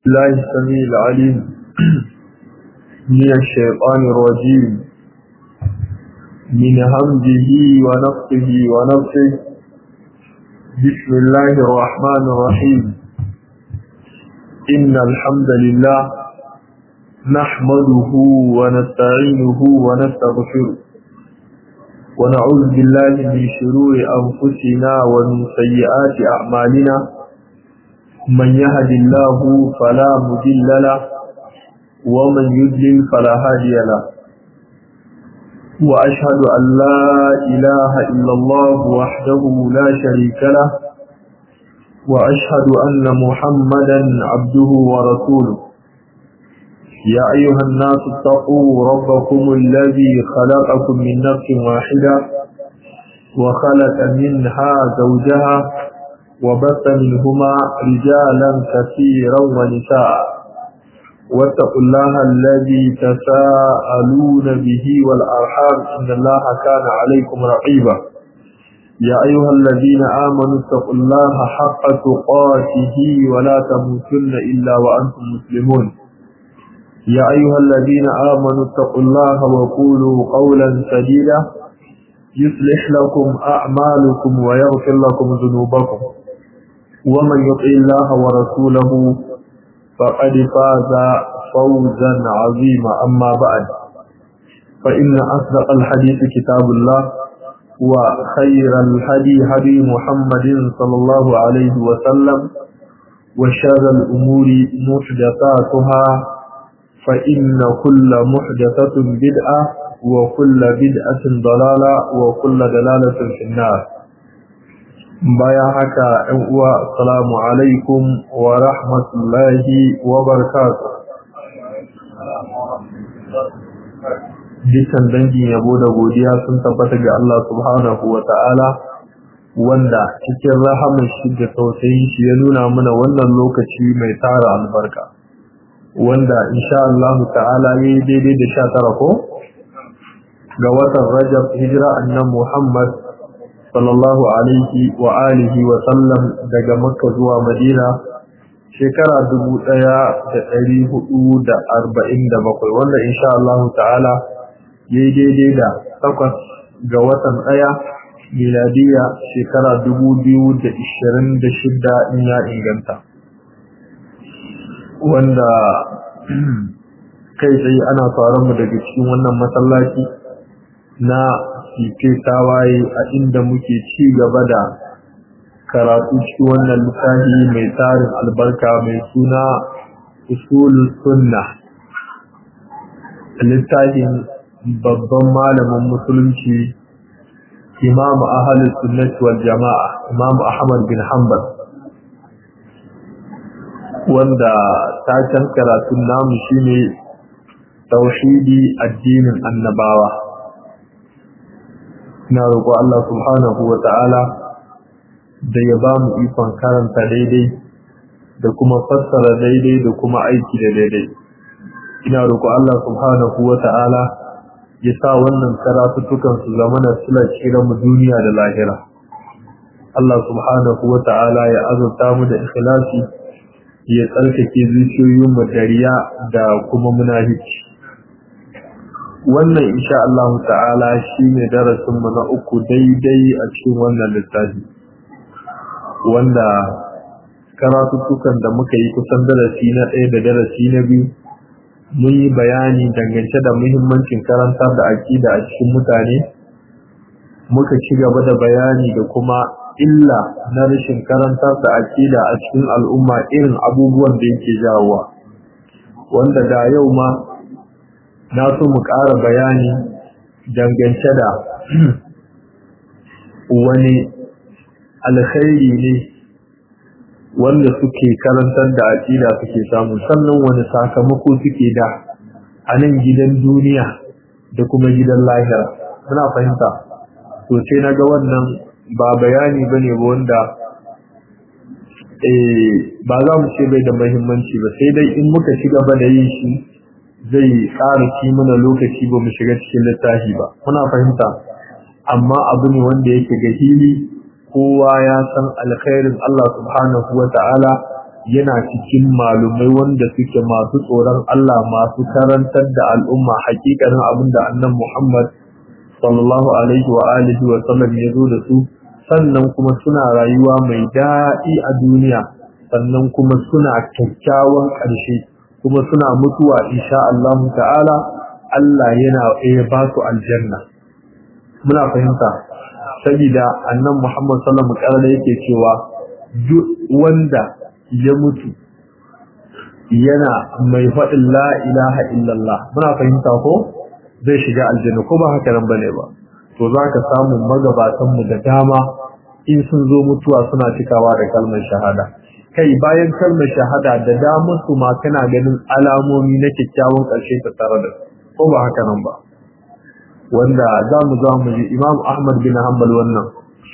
الله السميع العليم من الشيطان الرجيم من همزه ونفسه ونفسه بسم الله الرحمن الرحيم إن الحمد لله نحمده ونستعينه ونستغفره ونعوذ بالله من شرور أنفسنا ومن سيئات أعمالنا من يهد الله فلا مضل له ومن يضلل فلا هادي له وأشهد أن لا إله إلا الله وحده لا شريك له وأشهد أن محمدا عبده ورسوله يا أيها الناس اتقوا ربكم الذي خلقكم من نفس واحدة وخلق منها زوجها وبث منهما رجالا كثيرا ونساء واتقوا الله الذي تساءلون به والأرحام إن الله كان عليكم رقيبا يا أيها الذين آمنوا اتقوا الله حق تقاته ولا تموتن إلا وأنتم مسلمون يا أيها الذين آمنوا اتقوا الله وقولوا قولا سديدا يصلح لكم أعمالكم ويغفر لكم ذنوبكم ومن يطع الله ورسوله فقد فاز فوزا عظيما أما بعد فإن أصدق الحديث كتاب الله وخير الهدي هدي محمد صلى الله عليه وسلم وشر الأمور محدثاتها فإن كل محدثة بدعة وكل بدعة ضلالة وكل دلالة في النار bayan haka ‘yan uwa salamu alaikum wa rahmatullahi wa barakatu dukkan dangin yabo da godiya sun tabbata ga Allah subhanahu wa ta'ala wanda cikin rahamun shi da tausayin shi ya nuna mana wannan lokaci mai tara albarka wanda insha Allah ta'ala ya yi daidai da sha tara ko ga watan rajab hijira annan Muhammad sallallahu alaihi wa alihi wa sallam daga makka zuwa madina shekara dubu ɗaya da ɗari hudu da arba'in da bakwai wanda insha Allah ta'ala ya yi daidai da takwas ga watan ɗaya miladiya shekara dubu biyu da ishirin da shida in ya inganta wanda kai tsaye ana mu daga cikin wannan masallaci na ke tawaye a inda muke ci gaba da karatu cikin wannan littafi mai tarin albarka mai suna usulul sunna littafin babban malamin musulunci imam ahalus sunnati wal jama'a imam ahmad bin hanbal wanda taken karatun namu shine tauhidi addinin annabawa ina roƙo Allah subhanahu wa ta'ala da ya ba mu ikon karanta daidai da kuma fassara daidai da kuma aiki da daidai ina roƙo Allah subhanahu wa ta'ala ya sa wannan karatuttukan su zama na sila mu duniya da lahira Allah subhanahu wa ta'ala ya azurta mu da ikhlasi ya tsarkake zuciyoyinmu da riya da kuma munafici wannan insha Allah ta'ala shine darasin mu na uku daidai a cikin wannan littafi wanda karatuttukan da muka yi kusan darasi na ɗaya da darasi na biyu mun yi bayani dangance da muhimmancin karantar da aƙida a cikin mutane muka ci gaba da bayani da kuma illa na rashin karantar da aƙida a cikin al'umma irin abubuwan da yake jawowa wanda da yau ma na so mu ƙara bayani dangance da wani alkhairi ne wanda suke karantar da aƙida suke samu sannan wani sakamako suke da a nan gidan duniya da kuma gidan lahira muna fahimta to sai na ga wannan ba bayani ba ne ba wanda ba za mu ce bai da mahimmanci ba sai dai in muka ci gaba da yin shi zai ƙara ci mana lokaci ba mu shiga cikin littafi ba muna fahimta amma abu ne wanda yake ga hili kowa ya san alkhairin Allah subhanahu wa ta'ala yana cikin malumai wanda suke masu tsoron Allah masu karantar da al'umma hakikanin abinda annan Muhammad sallallahu alaihi wa alihi wa sallam ya zo da su sannan kuma suna rayuwa mai daɗi a duniya sannan kuma suna kyakkyawan ƙarshe kuma suna mutuwa insha Allah ta'ala Allah yana ya ba su aljanna muna fahimta saboda annan Muhammad sallallahu alaihi wa sallam yake cewa duk wanda ya mutu yana mai faɗin la ilaha illallah muna fahimta ko zai shiga aljanna ko ba haka nan bane ba to za ka samu magabatanmu da dama in sun zo mutuwa suna cikawa da kalmar shahada kai bayan kalmar shahada da damar su ma kana ganin alamomi na kyakkyawan ƙarshe ta tare da ko ba haka nan ba wanda za mu za mu ji imam ahmad bin hanbal wannan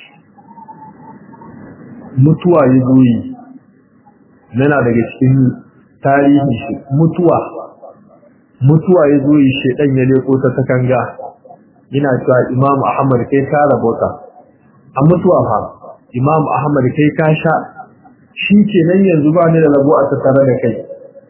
mutuwa ya zo yi yana daga cikin tarihin shi mutuwa mutuwa ya zo yi shedan ya leko ta takanga yana cewa Imam Ahmad kai ka rabota a mutuwa fa Imam Ahmad kai ka sha shi ke nan yanzu ba ni da rabo a tattare da kai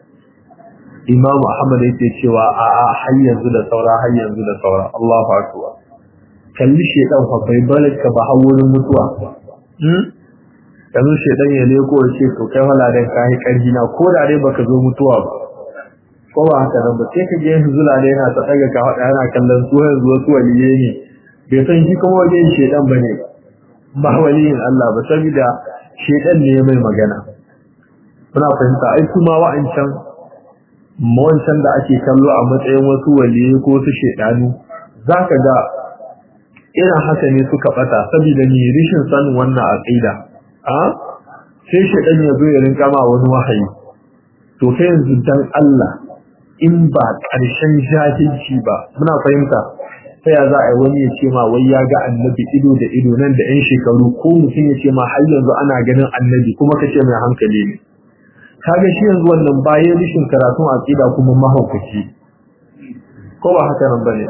Imam Ahmad yake cewa a a har yanzu da saura har yanzu da saura Allahu akbar kalli shedan fa bai barka ba har wurin mutuwa hmm yanzu shedan ya leko ya ce to kai wala dan kai karhi na ko da dai baka zo mutuwa ba ko ba haka nan ba sai ka je zula da yana ta daga ka hada yana kallon su yanzu wasu waliye ne bai san shi kuma wajen shedan bane ba waliyin Allah ba saboda shedan ne mai magana kuna fahimta ai kuma wa'ancan mawancan da ake kallo a matsayin wasu waliye ko su shedanu zaka ga irin haka ne suka bata saboda ni rishin sanin wannan aqida a sai shedan ya zo ya rinka ma wani wahayi to sai yanzu dan Allah in ba ƙarshen jahilci ba muna fahimta sai ya za a yi wani ya ce ma wai ya ga annabi ido da ido nan da 'yan shekaru ko mutum ya ce ma har yanzu ana ganin annabi kuma ka ce mai hankali ne kaga shi yanzu wannan bayan rishin karatun aqida kuma mahaukaci ko ba haka nan bane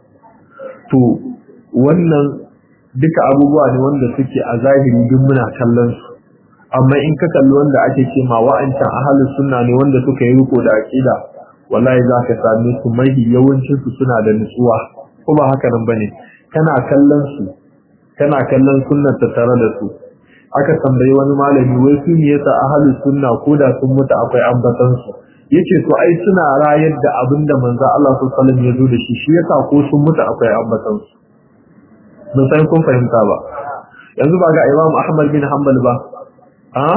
to wannan duka abubuwa ne wanda suke a zahiri duk muna kallon su amma in ka kalli wanda ake ce ma wa'ancan ahlus sunna ne wanda suka yi riko da aqida wallahi za ka same su mai yawancin su suna da nutsuwa ko ba haka nan bane kana kallon su kana kallon sunnar ta tare da su aka tambayi wani malami wai su ne yasa ahlus sunna ko da sun mutu akwai ambatan su yace to ai suna rayar da abinda manzo Allah sallallahu alaihi wasallam ya zo da shi shi yasa ko sun mutu akwai ambatan su mun san kun fahimta ba yanzu ba ga Imam Ahmad bin Hanbal ba a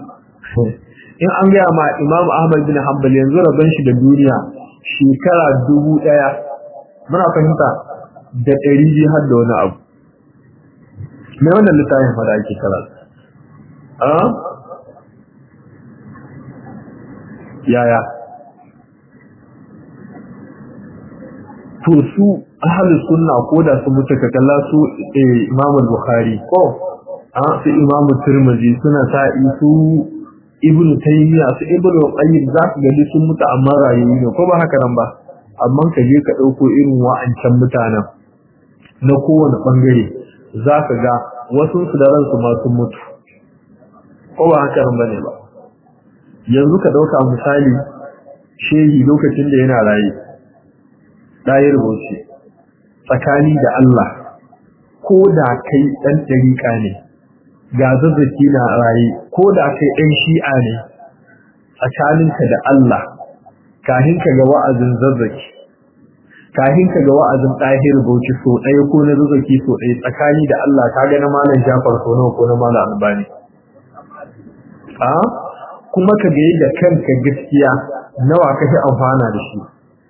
in an gaya ma Imam Ahmad bin Hanbal yanzu rabon shi da duniya shekara dubu ɗaya muna fahimta da ɗari biyu har da wani abu me wannan littafin fada ake karatu a yaya to su ahlus sunna ko da su mutu ka kalla su Imam Bukhari ko a su Imam Tirmidhi suna sa'i su Ibn Taymiyyah su Ibn Qayyim za ka gani sun mutu amma rayuwa ne ko ba haka nan ba amma ka je ka dauko irin wa'ancan mutanen na kowane bangare za ka ga wasu su da ransu ma sun mutu ko ba haka nan bane ba yanzu ka dauka misali shehi lokacin da yana raye ɗaya rubuce tsakani da Allah ko da kai ɗan ɗariƙa ne ga zazzaki na raye ko da kai ɗan shi'a ne tsakaninka da Allah kahin ka ga wa'azin zazzaki kahin ka ga wa'azin ɗahir bauchi so ɗaya ko na zazzaki so ɗaya tsakani da Allah ka ga na malam Jafar so nawa ko na malam Albani a kuma ka ga da kanka gaskiya nawa kake amfana da shi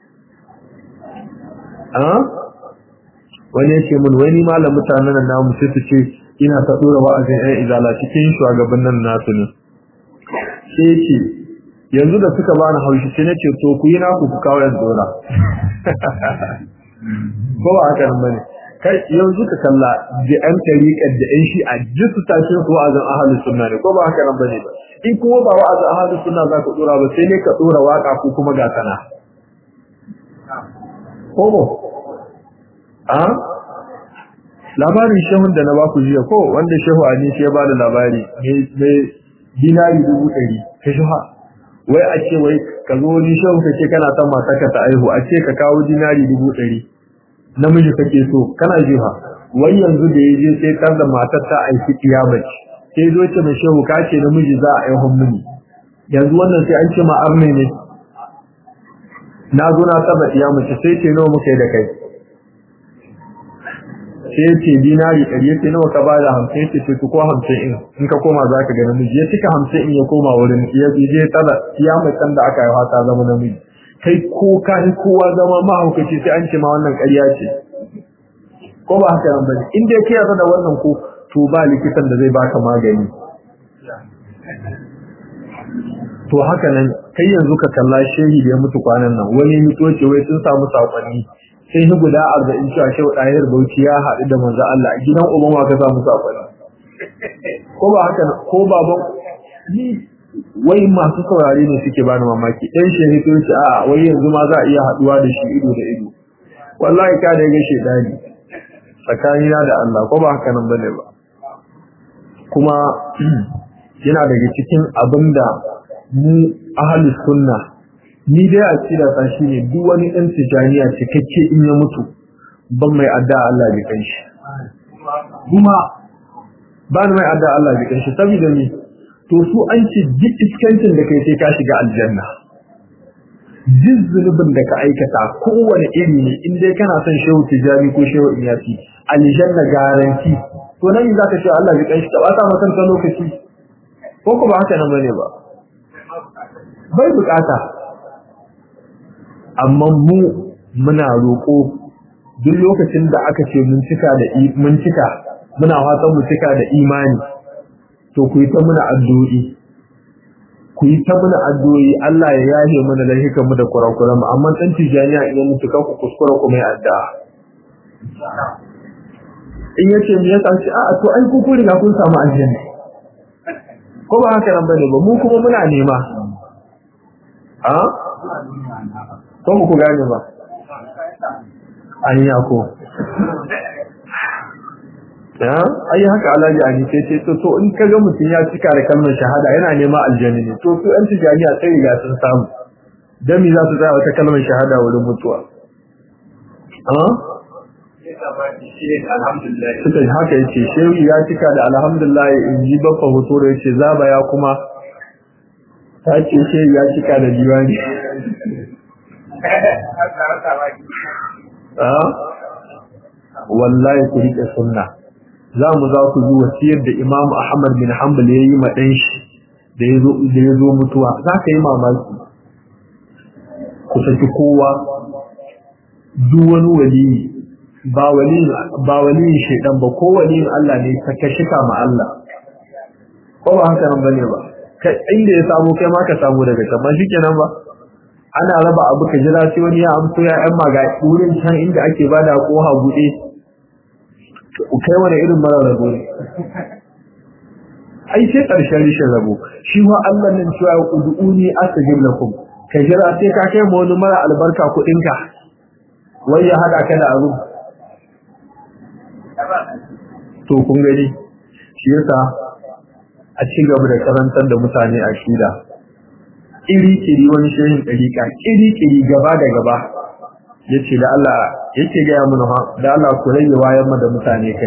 wani yake mun wani malam mutanen nan namu sai su ce ina ta dora wa'azin ɗan izala cikin shugabannin nasu ne sai ce yanzu da suka bani haushi sai nace to ku yi naku ku kawo yan dora ko ba haka nan bane kai yanzu ka kalla da yan tariƙar da yan shi'a duk su tashi su wa'azin ahlus sunna ne ko ba haka nan bane ba in kuma ba wa'azin ahlus sunna za ka dora ba sai ne ka dora waka ko kuma ga sana Komo, a? Labarin shehun da na baku jiya ko wanda shehu a shi ya ba da labari mai dinari dubu ɗari, ka shi ha wai a ce wai ka zo ni shehu ka ce kana son mata ka ta aihu a ce ka kawo dinari dubu ɗari namiji kake so kana ji ha wai yanzu da ya je sai kar da matar ta aiki kiyamaci sai zo ce mai shehu ka ce namiji za a aihun mini yanzu wannan sai an ce ma arne ne na zo na saba kiyamaci sai ce nawa muka yi da kai sai ce dinari ɗari ya ce nawa ka ba da hamsin ya ce ce ko hamsin in in ka koma za ka ga namiji ya cika hamsin in ya koma wurin ya je tsada kiyamacin da aka yi ta zama namiji kai ko ka yi kowa zama mahaukaci sai an ce ma wannan ƙarya ce ko ba haka nan bane in dai ka yarda da wannan ko to ba likitan da zai baka magani to haka nan kai yanzu ka kalla shehi da ya mutu kwanan nan wani mito ce wai sun samu sakonni sai ni guda arba'in cewa shehu ɗayar bauchi ya haɗu da manzo Allah a gidan uban wa ka samu sakonni ko ba haka ko baban ni wai masu saurare ne suke bani mamaki ɗan shehi sun ce a wai yanzu ma za a iya haɗuwa da shi ido da ido wallahi ka da ya ga shedani tsakanina da Allah ko ba haka nan bane ba kuma yana daga cikin abinda mu ahlus sunna ni dai a cira ta shine duk wani dan tijaniya cikakke in ya mutu ban mai adda Allah bi kanshi kuma ban mai adda Allah bi kanshi saboda ni to su an ce duk iskancin da kai sai ka shiga aljanna duk zunubin da ka aikata kowane iri ne in dai kana son shehu tijani ko shehu iyasi aljanna garanti to nan za ka ce Allah ya kanshi ba ta maka kan lokaci ko ko ba haka nan bane ba bai bukata amma mu muna roko duk lokacin da aka ce mun cika da mun cika muna fatan mu cika da imani to ku yi ta muna addu'o'i ku yi ta muna addu'o'i Allah ya yahe mana da hikan mu da kurakuran mu amma dan tijaniya idan mutu ka ku kuskura ku mai addu'a in yace me yasa ce a'a to ai ku ku riga kun samu aljanna ko ba haka nan bane ba mu kuma muna nema a ko ku gane ba an yi ko ya ai haka alaji an ce ce to to in kaga mutum ya cika da kalmar shahada yana nema aljanna ne to su an tijaniya sai riga sun samu dan me za su tsaya wata kalmar shahada wurin mutuwa a suka yi haka yace shehu ya cika da alhamdulillah in ji babba hoto da yace zaba ya kuma ta ce shehu ya cika da diwani wallahi ku rike sunna za mu za ku ji wasiyar da Imam Ahmad bin Hanbal ya yi ma ɗan shi da ya zo mutuwa za ka yi mamaki ku saki kowa duk wani waliyi ba waliyin ba waliyin shaidan ba ko waliyin Allah ne ka ka shika ma Allah ko ba haka nan bane ba kai inda ya samu kai ma ka samu daga can ba shikenan ba ana raba abu ka jira sai wani ya amso ya yan maga wurin can inda ake bada ko ha bude kai wani irin mara rabo ne ai sai karshen rishin rabo shi ma Allah nan cewa ud'uni astajib lakum ka jira sai ka kai ma wani mara albarka kuɗin ka wai ya hada ka da abu to kun gani shi yasa a ci gaba da karantar da mutane a shida iri-iri wani shehin ɗariƙa iri-iri gaba da gaba ya ce da Allah yake gaya mana ha da Allah ku rage wayan da mutane kai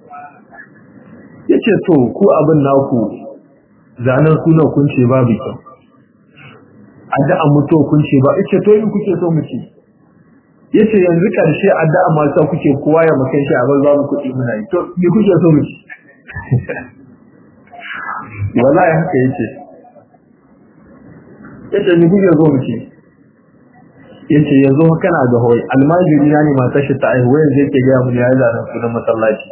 ya ce to ku abin naku zanen suna kun ce babu kyau addu'a mutuwa kun ce ba ita to in kuke so mu ce ya ce yanzu ƙarshe addu'a masu kuke kowa ya makan shi a bar babu kuɗi muna yi to me kuke so mu ce wallahi haka yace yace ni kuke zo mu ce yace yanzu kana da hoyi almajiri na ne matar shi ta aihu yanzu yake ga mu ya zaran sunan masallaci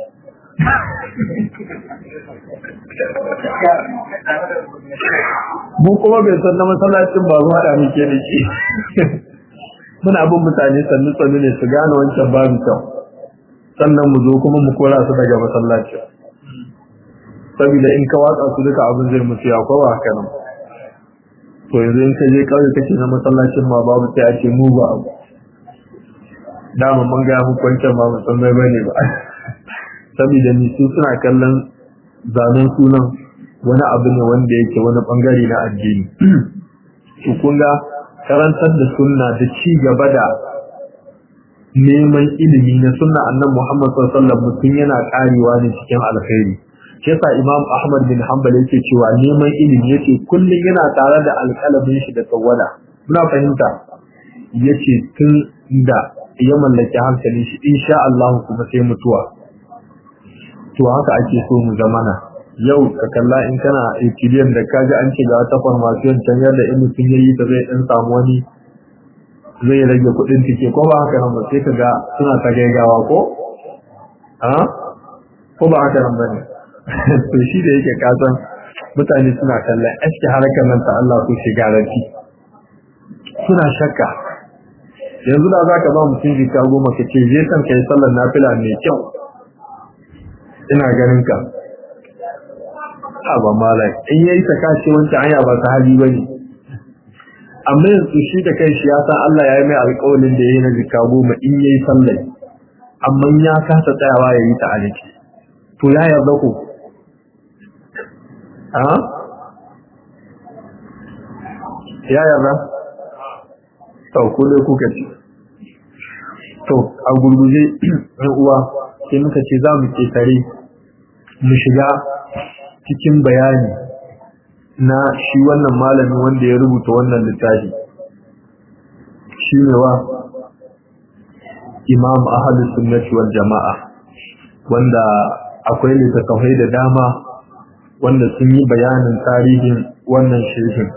mu kuma bai san na masallacin ba zuwa da muke da shi muna bin mutane sannu sannu ne su gane wancan babu kyau sannan mu zo kuma mu kora su daga masallacin saboda in ka watsa su duka abin zai mutu ya kowa haka nan to yanzu in ka je kauye kace na masallacin ma babu sai a ce mu ba abu dama mun ga muku wancan ma mu san mai bane ba saboda ni su suna kallon zanen sunan wani abu ne wanda yake wani bangare na addini to kun ga karantar da sunna da ci gaba da neman ilimi na sunna annabi Muhammad sallallahu alaihi wasallam mutum yana karewa ne cikin alkhairi shi yasa Imam Ahmad bin Hanbal yake cewa neman ilimi yace kullun yana tare da alƙalamin shi da tawada muna fahimta yace tun da ya mallaki hankalin shi insha Allah kuma sai mutuwa to haka ake so mu zamana yau ka kalla in kana ekiliyan da kaji an ce ga wata farmasiyon can yadda in mutum yayi ta zai dan samu wani zai rage kuɗin tike ko ba haka nan ba sai ka ga suna ta gaigawa ko a ko ba haka nan ba ne to shi da yake kasan mutane suna kallon aski harkar nan ta Allah ko shigarati suna shakka yanzu da za ka ba mutum jika goma ka ce je kan kai sallar nafila mai kyau ina ganin ka ba malai in yayi ta kace wancan anya ba ta hali bane amma yanzu shi da kai shi ya san Allah ya yi mai alƙawarin da yayi na jika goma in yayi sallar amma ya kasa tsayawa yayi ta aliki to ya yarda ku a ya yarda to ku dai kuka ci to a gurguje ɗan uwa sai muka ce za mu ƙetare mu shiga cikin bayani na shi wannan malamin wanda ya rubuta wannan littafi shi ne wa imam ahadu sunnati wal jama'a wanda akwai littattafai da dama wanda sun yi bayanin tarihin wannan shehin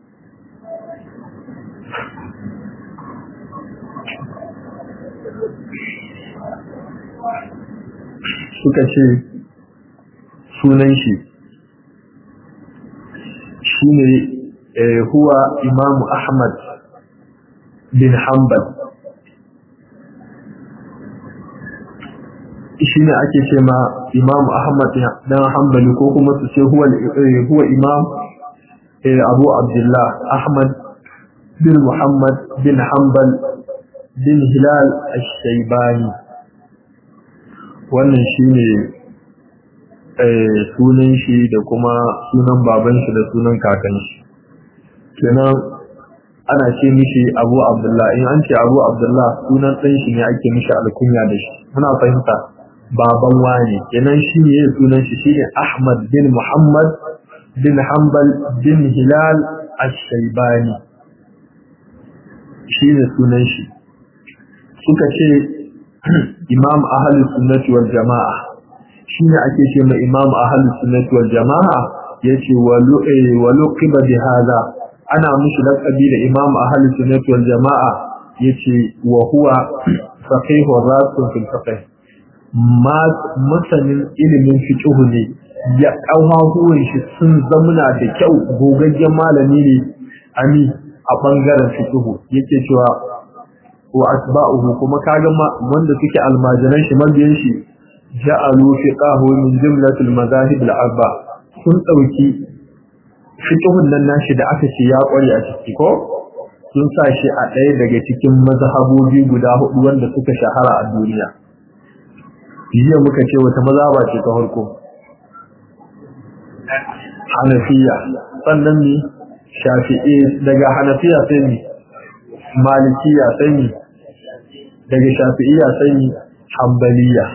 suka ce sunan shi shi ne huwa imamu ahmad bin hanbal shi ne ake ce ma imamu ahmad dan hanbali ko kuma su ce huwa imam abu abdullah ahmad bin muhammad bin hanbal bin hilal ash-shaybani wannan shi ne sunan shi da kuma sunan baban shi da sunan kakan shi kenan ana ce mishi abu abdullah in an ce abu abdullah sunan ɗan shi ne ake mishi alkunya da shi muna fahimta baban wani kenan shi ne sunan shi shine ahmad bin muhammad bin hanbal bin hilal ash-shaybani shi ne sunan shi suka ce imam ahalus sunnati wal jama'a shine ake ce mai imam ahalus sunnati wal jama'a yace walu walu qiba bi hada ana mushi laqabi da imam ahalus sunnati wal jama'a yace wa huwa faqih rasul fil fiqh ma masanin ilimin fiqh ne ya kawahuwan shi sun zamuna da kyau gogaggen malami ne ami a bangaren fiqh yake cewa wa atba'uhu kuma kaga wanda suke almajiran shi mabiyan shi ja'alu fiqahu min jumlatil madahib al-arba sun dauki fiqhun nan nashi da aka ce ya kware a ciki ko sun sa shi a ɗaya daga cikin mazhabobi guda hudu wanda suka shahara a duniya jiya muka ce wata mazhaba ce ta farko Hanafiya sannan ne Shafi'i daga Hanafiya sai ne Malikiya sai ne daga shafi'iyya sai hambaliya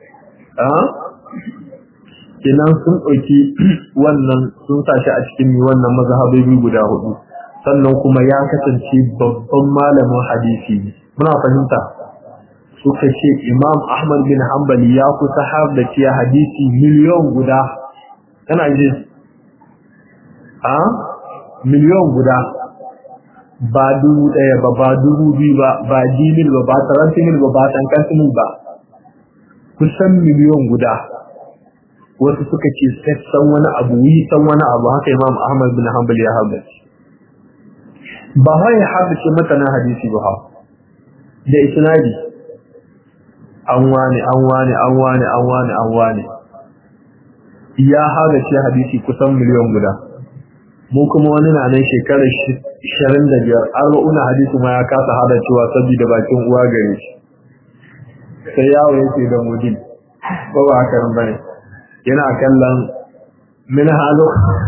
kenan sun ɗauki wannan sun sashi a cikin wannan mazhabobi guda hudu sannan kuma ya kasance babban malamin hadisi muna fahimta suka ce imam ahmad bin hanbali ya kusa har da ciya hadisi miliyon guda kana ji a miliyon guda ba dubu ɗaya ba ba dubu biyu ba ba dimil ba ba tarantimil ba ba tankantimil ba kusan miliyon guda wasu suka ce sassan wani abu yi san wani abu haka imam ahmad bin hanbal ya habbace ba wai ya habbace matanan hadisi ba da isnadi an wane an wane an wane an wane an wane ya habbace hadisi kusan miliyon guda mu kuma wani na nan shekarar ishirin da biyar arba'una hadisi ma ya kasa hada cewa saboda bakin uwa gare shi sai yawo yake da mudin ko ba haka nan bane yana kallon min halu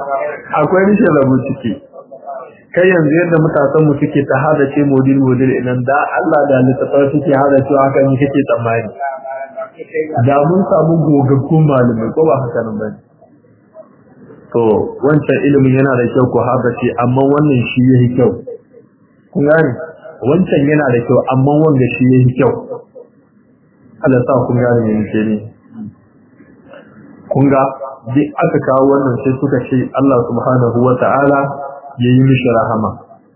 akwai rishin rabu ciki kai yanzu yadda matasanmu suke ta hada ce modil modil inan da Allah da littattafai suke hada cewa haka ne kake tsammani da mun samu gogaggun malamai ko ba haka nan bane to wancan ilimin yana da kyau ko hada ce amma wannan shi yayi kyau kun gane wancan yana da kyau amma wanda shi yayi kyau Allah sa kun gane me yake ne kun ga duk aka kawo wannan sai suka ce Allah subhanahu wa ta'ala ya yi mishi rahama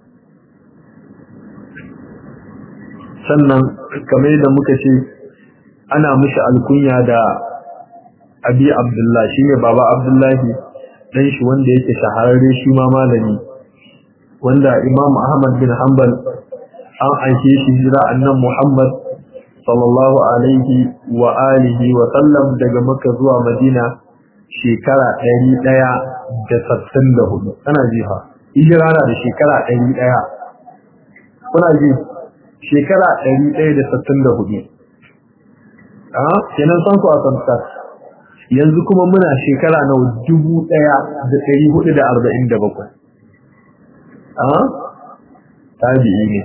sannan kamar da muka ce ana mishi alkunya da abi abdullah shi ne baba abdullahi ɗan shi wanda yake shahararre shi ma malami wanda imam ahmad bin hanbal an aike shi jira annan muhammad sallallahu alaihi wa alihi wa sallam daga makka zuwa madina shekara ɗari ɗaya da sassan da hudu ana jiha hijira na da shekara ɗari ɗaya kuna ji shekara ɗari ɗaya da sassan da hudu a kenan san ku a samsa yanzu kuma muna shekara na dubu ɗaya da ɗari hudu da arba'in da bakwai a tabi'i ne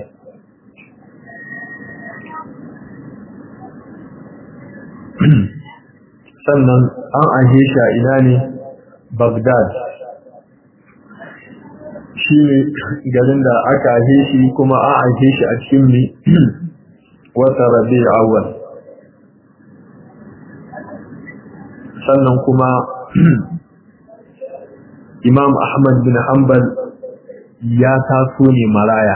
sannan an aje shi a ina ne Baghdad shi ne garin da aka aje shi kuma an aje shi a cikin ne wata rabi awal sannan kuma imam ahmad bin hanbal ya taso ne maraya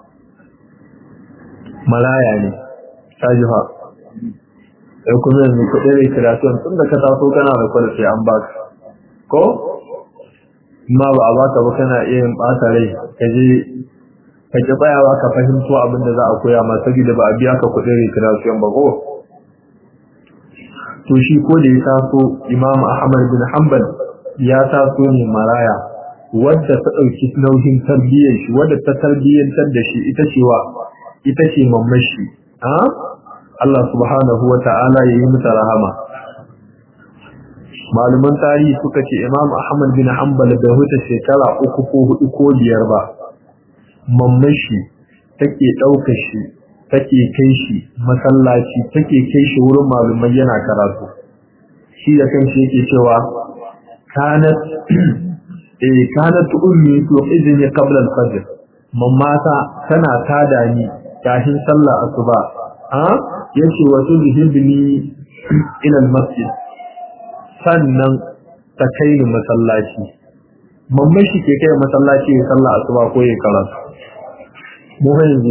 maraya ne ta jiha sai kuma yanzu kuɗi da kiratun tun da ka taso kana da kwada sai an baka ko ma ba a baka ba kana iya yin ɓata rai ka je ka ki tsayawa ka fahimto abin da za a koya ma saboda ba a biya ka kuɗi da kiratun ba ko to shi ko da ya taso imam ahmad bin hanbal ya taso ne maraya wadda ta ɗauki nauyin tarbiyyar shi wadda ta tarbiyyantar da shi ita ce wa ita ce mamashi Allah subhanahu wa ta'ala ya yi mata rahama. Malaman tarihi suka ce Imam Ahmad bin Hanbal bai huta shekara uku ko hudu ko biyar ba. Mamman shi take ɗauka shi, take kai shi masallaci, take kai shi wurin malumai yana karatu. Shi da kanshi yake cewa kanat eh kanat ummi to izini qabla al-fajr. Mammata tana tada ni kafin sallah asuba. Ah yace wato bihibni ila masjid sannan ta kai ni masallaci mamman shi ke kai masallaci ya sallah asuba ko ya karatu mu yanzu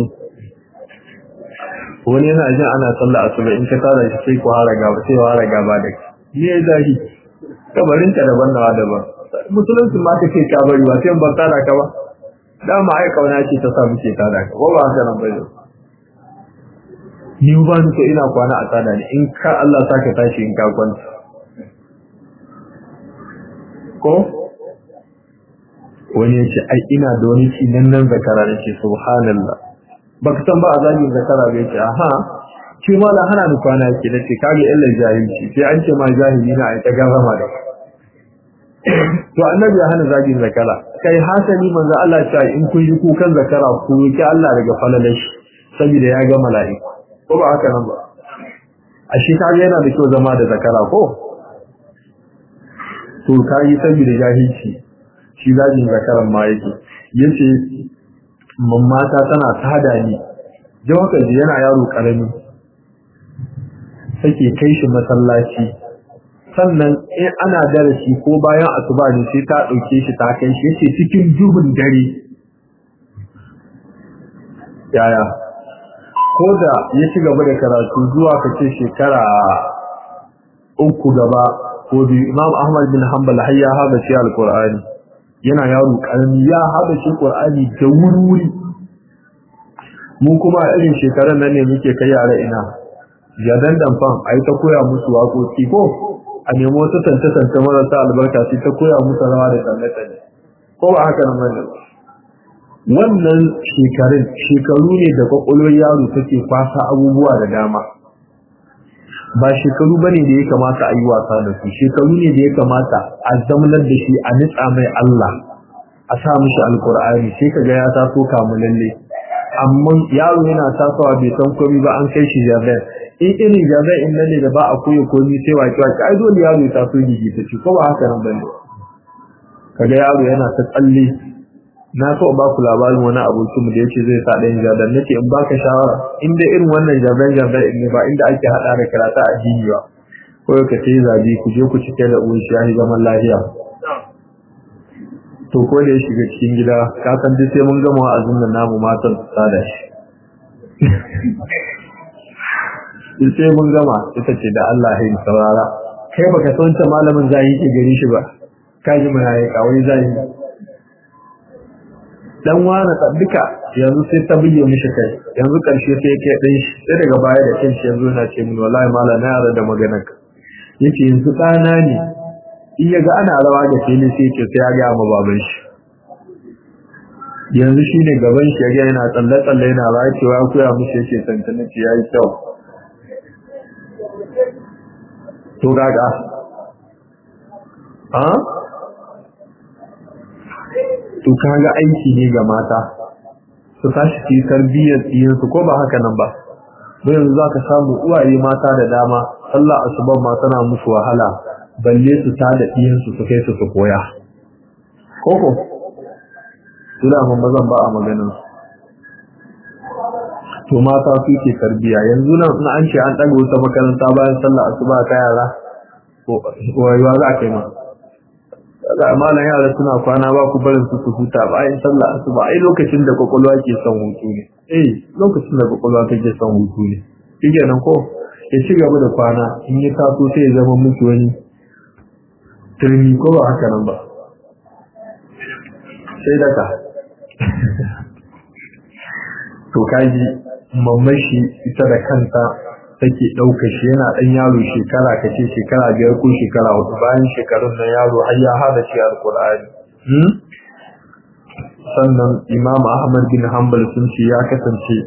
wani yana jin ana sallah asuba in ka tara shi sai ku hara gaba sai hara gaba da ni ya zahi kabarin ka daban nawa daban musulunci ma ta kai ka bari ba sai ban tara ka ba dama ai kauna ce ta sa muke tara ka ba ba haka nan bai ni ba ni ko ina kwana a tsada ne in ka Allah saka tashi in ka kwanta ko wani yace ai ina da wani ci nan nan zakara ne ce subhanallah baka san ba azabin zakara bai ce aha ce ma la hana ni kwana yake nace kage illa jahilci sai an ce ma jahili na ai ta gafama da to annabi ya hana zagin zakara kai hasali manzo Allah ya ce in kun yi kukan zakara ku ki Allah daga falalashi saboda ya ga mala'iku ko ba haka nan ba a shi kage yana da kyau zama da zakara ko to kai saboda jahilci shi zagin zakaran ma yake yace mammata tana tada ni jawaka yana yaro karami take kai shi masallaci sannan in ana darasi ko bayan asuba ne sai ta dauke shi ta kai shi yace cikin duhun dare yaya ko da ya ci gaba da karatu zuwa kace shekara uku gaba ko biyu Imam Ahmad bin Hanbal har ya haɗa shi alqur'ani yana yaro karami ya haɗa shi qur'ani da wuri mu kuma a irin shekaran nan ne muke kai yara ina jadan damfan ai ta koya musu waƙoƙi ko a nemo wasu tantance marasa albarka sai ta koya musu rawa da tsalle ko ba haka nan bane wannan shekarun shekaru ne da kwakwalwar yaro take kwasa abubuwa da dama ba shekaru bane da ya kamata a yi wasa da su shekaru ne da ya kamata a zamanar da shi a nitsa mai Allah a sa mishi alkur'ani sai kaga ya taso kamulalle amma yaro yana tasowa bai san komai ba an kai shi jabir in irin jabir in nan ne da ba a koya komai sai waki waki ai dole yaro ya taso gigi ta ci ko ba haka nan bane kaga yaro yana ta tsalle na so ba ku labarin wani abokin mu da yace zai sa ɗayan jabir nake in baka shawara in dai irin wannan jabir jabir ne ba inda ake hada da karatu a addini ba ko ka ce zabi ku je ku cike da uwan shi zaman lafiya to ko da ya shiga cikin gida ka san duk sai mun gama wa'azin nan namu matan su sada shi duk sai mun gama ita ce da Allah ya saurara kai baka san ta malamin zai ke gari shi ba ka ji mun yayi kawai zai dan wani duka yanzu sai ta buge mishi kai yanzu karshe sai ya kai dan shi sai daga baya da kanshi yanzu yana ce mun wallahi malam na yarda da maganar ka yace yanzu ɗana ne in ya ga ana rawa da fili sai ce sai ya ga ma baban shi yanzu shine gaban shi ya yana tsalle tsalle yana rawa cewa ya koya mishi yake tantance ce yayi kyau to gaga ha to kaga aiki ne ga mata su tashi su yi tarbiyyar ɗiyansu ko ba haka nan ba mu yanzu za ka samu uwaye mata da dama sallah asuban ma tana musu wahala balle su ta da ɗiyansu su kai su su koya koko suna mun mazan ba a maganin to mata su ke tarbiya yanzu nan na an ce an ɗaga wata makaranta bayan sallah asuba ta yara wayuwa za a kai ma da malam yara suna kwana ba ku barin su su huta bayan sallah asuba ai lokacin da kwakwalwa ke son hutu ne eh lokacin da kwakwalwa take son hutu ne shi nan ko ya ci gaba da kwana in ya taso sai ya zama musu wani turmi ko ba haka nan ba sai daga to kaji mamman shi ita da kanta take ɗauka shi yana ɗan yaro shekara ka ce shekara biyar ko shekara hudu bayan shekarun nan yaro har ya hada shi alkur'ani sannan imam ahmad bin hanbal sun ce ya kasance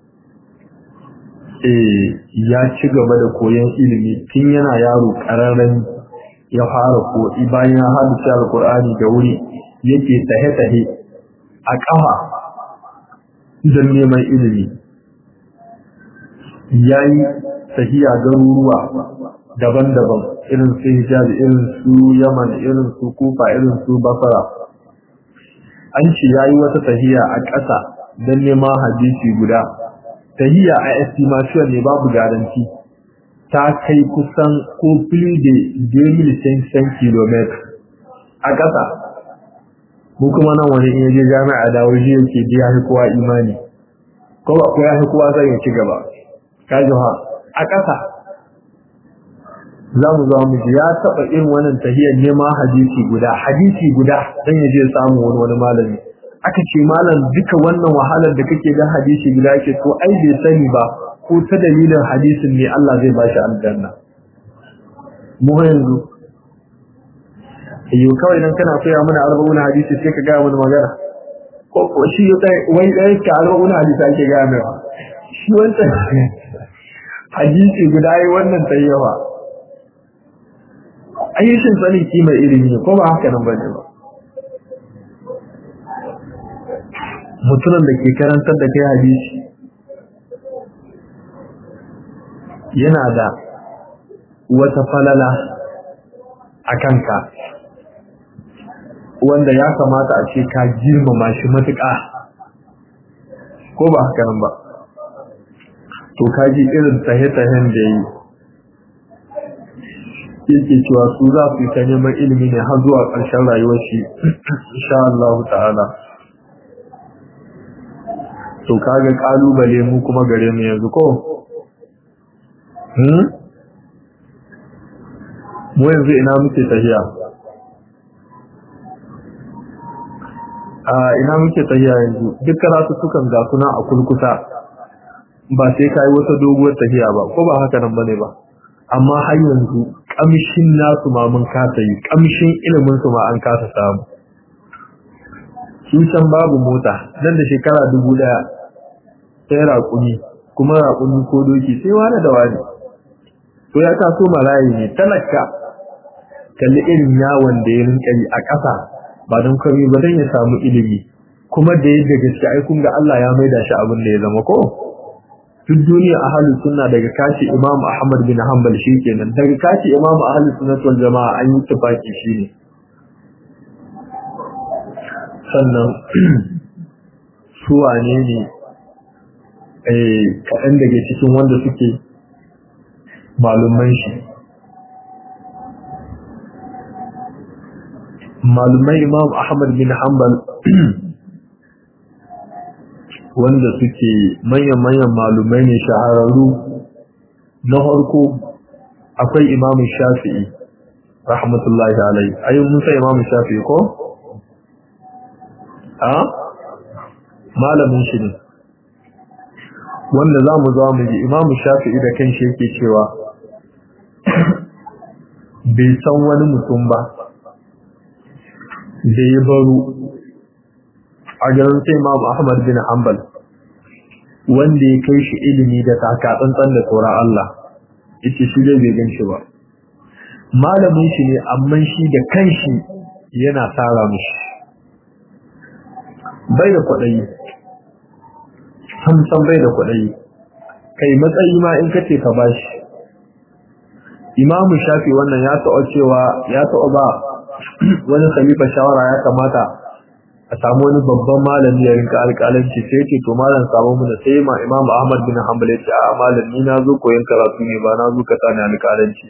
ya ci gaba da koyon ilimi tun yana yaro ƙararren ya fara ko bayan ya hada shi alkur'ani da wuri yake tahe-tahe a ƙafa don neman ilimi ya yi tahiya garuruwa daban-daban irin su hijab irin su yaman irin su kufa irin su basara an ce ya yi wata tahiya a ƙasa don neman hadisi guda tahiya a estimation ne babu garanti ta kai kusan ko fili da 2,500 km a ƙasa mu kuma nan wani in yaje jami'a da waje yake ji ya kowa imani ko ba ko ya kowa zai ya ci gaba kaji ha a ƙasa za mu za mu ji ya taɓa irin wannan tahiyar neman hadisi guda hadisi guda dan ya je samu wani wani malami aka ce malam duka wannan wahalar da kake ga hadisi guda yake to ai bai sani ba ko ta dalilin hadisin ne Allah zai bashi aljanna mu yanzu yau kawai dan kana koya mana arba'una hadisi sai ka ga mana magana ko ko shi wai dai ka arba'una hadisi ake ga mai shi wannan hadisi guda yi wannan tayyawa ayyushin sani kima ilimi ne ko ba haka nan bane ba mutumin da ke karantar da kai hadisi yana da wata falala a kanka wanda ya kamata a ce ka girmama shi matuƙa ko ba haka nan ba to kaji irin tahe-tahen da yi yake cewa su za su yi ta neman ilimi ne har zuwa ƙarshen rayuwar shi insha Allah ta'ala to kaga kalubale mu kuma gare mu yanzu ko hmm mu yanzu ina muke tahiya a ina muke tahiya yanzu duk karatu sukan ga suna a kulkusa ba sai kai wata doguwar tahiya ba ko ba haka nan bane ba amma har yanzu kamshin nasu ma mun kasa yi kamshin ilimin su ma an kasa samu shi san babu mota nan da shekara dubu daya sai raƙuni kuma raƙuni ko doki sai wani da wani ko ya taso marayi ne talaka kalli irin yawon da ya rinka yi a ƙasa ba don kami ba don ya samu ilimi kuma da yadda gaske ai kun ga Allah ya maida shi abin da ya zama ko duk duniya ahli sunna daga kashi Imam Ahmad bin Hanbal kenan daga kashi Imam ahli sunna wal jamaa an yi tafaki shine sannan su wane ne eh kaɗan daga cikin wanda suke malumman shi malumai Imam Ahmad bin Hanbal wanda suke manyan-manyan malumai ne shahararru na harko akwai imamu shafi'i rahmatullahi alai ayyun musa imamu shafi'i ko? a? malamin shi ne wanda za mu za mu ji imamu shafi'i da kan shi yake cewa bai san wani mutum ba da ya baro a garin sai Imam Ahmad bin Hanbal wanda ya kai shi ilimi da takatsantsan da tsoron Allah yace shi dai bai gan shi ba malamin shi ne amma shi da kanshi yana tsara mishi bai da kwaɗayi samsan bai da kwaɗayi kai matsayi ma in kace ka bashi imamu shafi wannan ya taɓa cewa ya taɓa ba wani khalifa shawara ya kamata a samu wani babban malami ya rinka alƙalanci sai ce to malam samu mu da sai ma Imam Ahmad bin Hanbal ya ce a malam ni na zo koyon karatu ne ba na zo ka tsani alƙalanci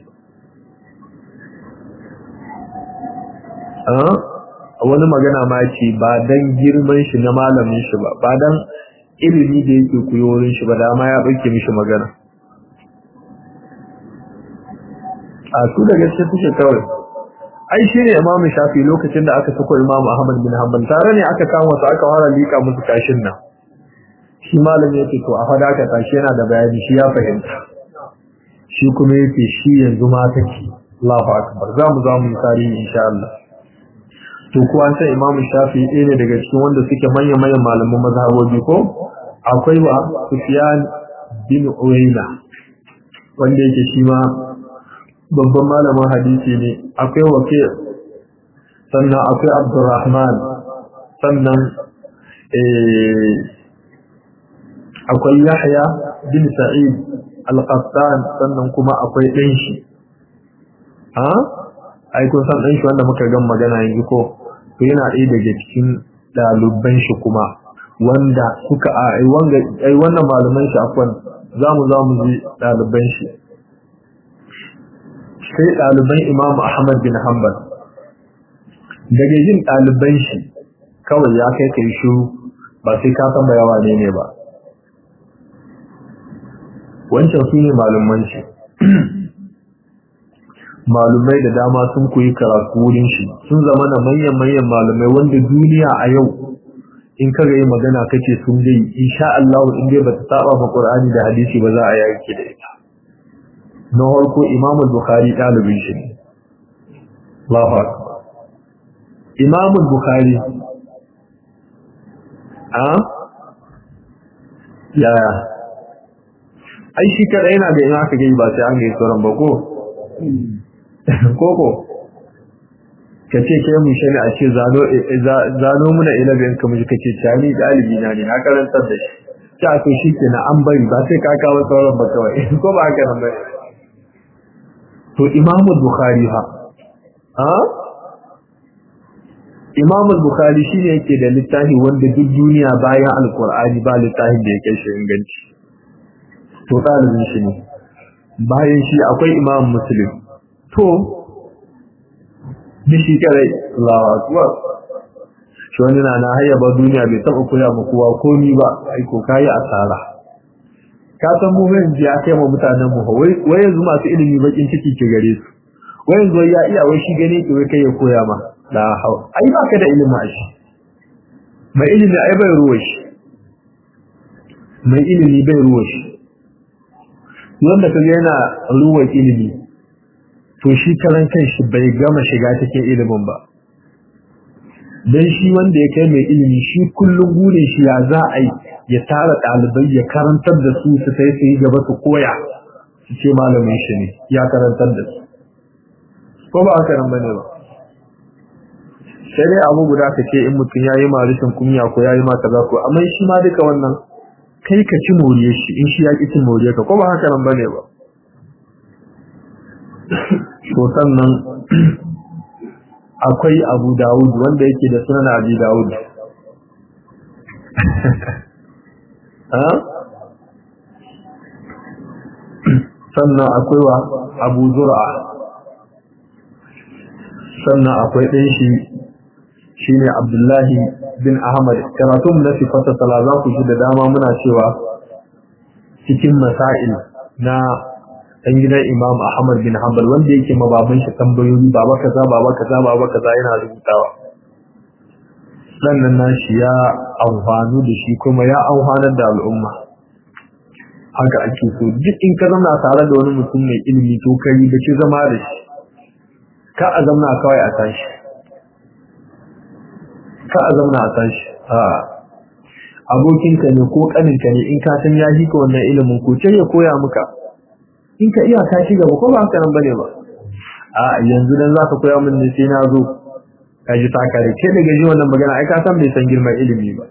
a wani magana ma ce ba dan girman shi na malamin shi ba ba dan ilimi da yake koyo wurin shi ba da ma ya dauke mishi magana a su da gaske suke kawai ai shi ne imamu shafi lokacin da aka sako imamu ahmad bin hanbal tare ne aka kama su aka fara lika musu kashin nan shi malami yake to a fada ka tashi yana da bayani shi ya fahimta shi kuma yake shi yanzu ma take Allahu akbar za mu za mu yi tarihi insha Allah to ko an san imamu shafi ɗaya ne daga cikin wanda suke manyan manyan malaman mazhabobi ko akwai wa sufyan bin uyayna wanda yake shi ma babban malamin hadisi ne akwai wake sannan akwai abdurrahman sannan akwai yahya bin sa'id al-qattan sannan kuma akwai ɗan shi ha ai kun san ɗan shi wanda muka gan magana yanzu ko to yana ɗaya daga cikin ɗaliban shi kuma wanda suka ai wannan malaman shi akwai za mu za mu ji ɗaliban shi sai ɗaliban Imam Ahmad bin Hanbal daga yin ɗaliban shi kawai ya kai kai shiru ba sai ka san yawa ne ne ba wancan su ne malaman shi malumai da dama sun koyi karatu wurin shi sun zama na manyan manyan malumai wanda duniya a yau in ka ga yi magana kace sun dai insha Allah in dai bata saba ma Qur'ani da hadisi ba za a yaki da ita na farko Imam Bukhari dalibin shi ne Allahu akbar Imam Bukhari a ya ai shi kada yana da ina ka gani ba sai an ga sauran ba ko koko ka ce ke mu shani a ce zano muna ilabin ka mu kace tani dalibi na ne na karantar da shi ta to shi ke na an bari ba sai ka kawo sauran ba kawai ko ba haka nan bane to imamu bukhari ha ha imamu bukhari shine yake da littafi wanda duk duniya bayan alqur'ani ba littafin da yake shi inganci to dalibin shi ne bayan shi akwai imam muslim to da shi kare Allahu akbar shi wani na na hayya ba duniya bai taba koya ma kowa komi ba ai ko kai asara ka san mu mun ji aka yi mutanen mu wai wai yanzu masu ilimi bakin ciki ke gare su wai yanzu ya iya wai shi gane ki wai kai ya koya ma la hau ai ba ka da ilimi a shi mai ilimi ai bai ruwa shi mai ilimi bai ruwa shi wanda kaga yana ruwan ilimi to shi karan kanshi bai gama shiga cikin ilimin ba dan shi wanda ya kai mai ilimi shi kullum gure shi ya za a yi ya tara ɗalibai ya karantar da su su sai su yi gaba su koya su ce malamin shi ne ya karantar da su ko ba haka nan bane ba sai dai abu guda ka ce in mutum ya yi marishin kunya ko ya yi ma kaza ko amma shi ma duka wannan kai ka ci moriye shi in shi ya ki cin moriye ka ko ba haka nan bane ba to sannan akwai Abu Dawud wanda yake da sunan Abi Dawud ha sannan akwai wa Abu Zur'a sannan akwai ɗan shi shine Abdullahi bin Ahmad karatun na sifata sala za ku ji da dama muna cewa cikin masail na dan gidan Imam Ahmad bin Hanbal wanda yake mababan shi tambayoyi baba kaza baba kaza baba kaza yana rubutawa sannan nashi ya amfanu da shi kuma ya amfanar da al'umma haka ake so duk in ka zama tare da wani mutum mai ilimi to kai da ke zama da shi ka a zamna kawai a tashi ka a zamna a tashi a abokinka ne ko kaninka ne in ka san ya ka wannan ilimin ko ce ya koya maka in ka iya ka ci gaba ko ba haka nan bane ba a yanzu dan zaka koya min ne sai na zo ka ji ta kare ke daga ji wannan magana ai ka san bai san girman ilimi ba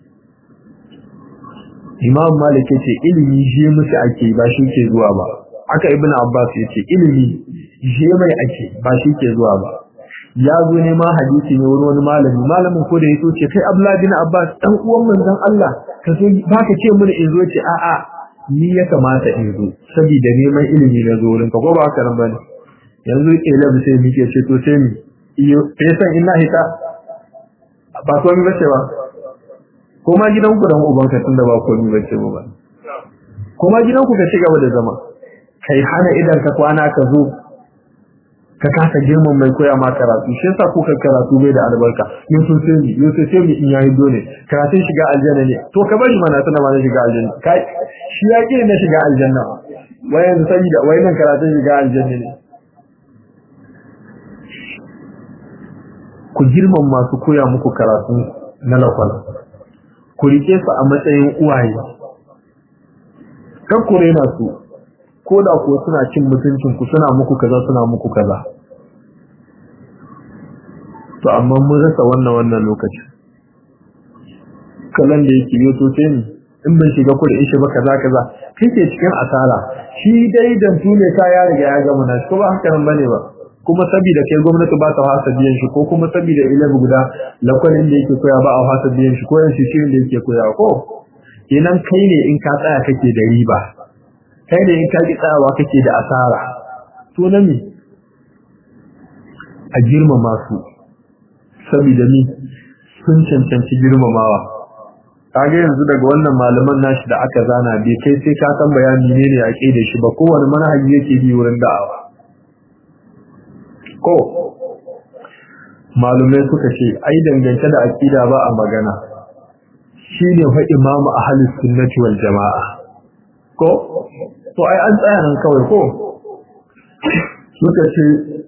Imam Malik yace ilimi je musu ake ba shi ke zuwa ba aka Ibn Abbas yace ilimi je mai ake ba shi ke zuwa ba ya zo ne ma hadisi ne wurin wani malami malamin ko da yaso ce kai Abdullah bin Abbas dan uwan manzon Allah ka zo baka ce mun in zo ce a a ni ya kamata in zo saboda neman ilimi na zo wurin ka ko ba haka nan bane yanzu ilimi sai muke ce to sai mi iyo fesan ina hita ba komai bace ba ko ma gidanku da ubanka tunda ba komai bace ba ko ma gidanku ka ci gaba da zama kai hana idan ka kwana ka zo ka kasa girman mai koya ma karatu shi yasa kuka karatu bai da albarka yusuf sai mi yusuf sai mi in yayi dole karatun shiga aljanna ne to ka bari mana tana ma na shiga aljanna kai shi ya ke na shiga aljanna wai yanzu saboda wai nan karatun shiga aljanna ne ku girman masu koya muku karatu na lakwal ku rike su a matsayin uwaye kan ku rena su ko da kuwa suna cin mutuncin ku suna muku kaza suna muku kaza to amma mun rasa wannan wannan lokaci kallon da yake yi to sai ni in ban shiga ku da ishe ba kaza kaza kai ke cikin asara shi dai dan tune ka ya riga ya gama na ko ba haka nan bane ba kuma saboda kai gwamnati ba ta hasa biyan shi ko kuma saboda ilimi guda lakwalin da yake koya ba a hasa biyan shi ko yan shirin da yake koya ko kenan kai ne in ka tsaya kake da riba kai ne in ka ki tsayawa kake da asara to na me a girmama su saboda ni sun cancanci girmamawa kage yanzu daga wannan malaman nashi da aka zana bai kai sai ka san bayani ne ne ake da shi ba kowane manhaji yake bi wurin da'awa ko malumai suka ce ai dangance da akida ba a magana shine fa imamu ahlus sunnati wal jamaa ko to ai an tsaya nan kawai ko suka ce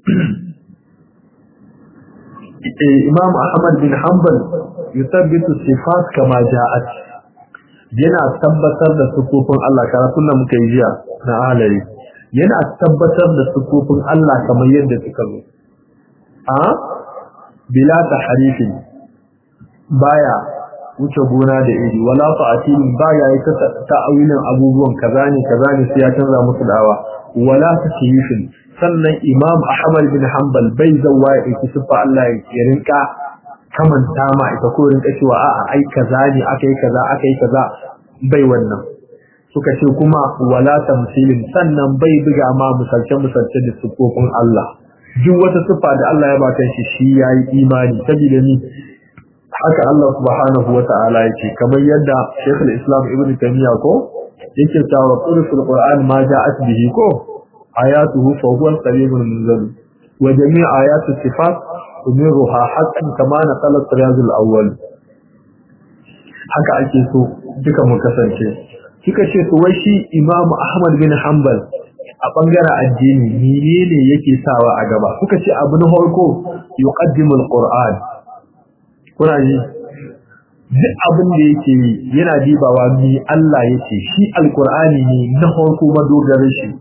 imam ahmad bin hanbal yusabbitu sifat kama ja'at yana tabbatar da sifofin Allah karatun da muka yi jiya na halari yana tabbatar da sifofin Allah kamar yadda suka zo a bila tahrifin baya wuce gona da iri wala ta'til baya yi ta'awilin abubuwan kaza ne kaza ne sai ya canza musu dawa wala takyifin sannan imam ahmad bin hanbal bai zawa ya ɗauki siffa Allah ya rinka kamanta ma ita ko rinka cewa a'a ai kaza ne akai kaza akai kaza bai wannan suka ce kuma wala tamsilin sannan bai buga ma misalce misalce da siffofin Allah duk wata siffa da Allah ya baka shi shi yayi imani saboda ni haka Allah subhanahu wa ta'ala yake kamar yadda Sheikh al-Islam Ibn Taymiyyah ko yake cewa qur'an Qur'an ma ja'at bihi ko ayatuhu fa huwa al-qalim al-munzal wa jami' ayat as-sifat umiruha haqqan kama naqala al-Riyaz al-awwal haka ake so duka mu kasance kika ce to wai shi Imam Ahmad bin Hanbal a bangaren addini menene yake sawa a gaba kuka ce abu na farko yuqaddimu al-Qur'an kuna ji duk abin da yake yi yana dibawa mi Allah yake shi alkur'ani ne na farko madogarar shi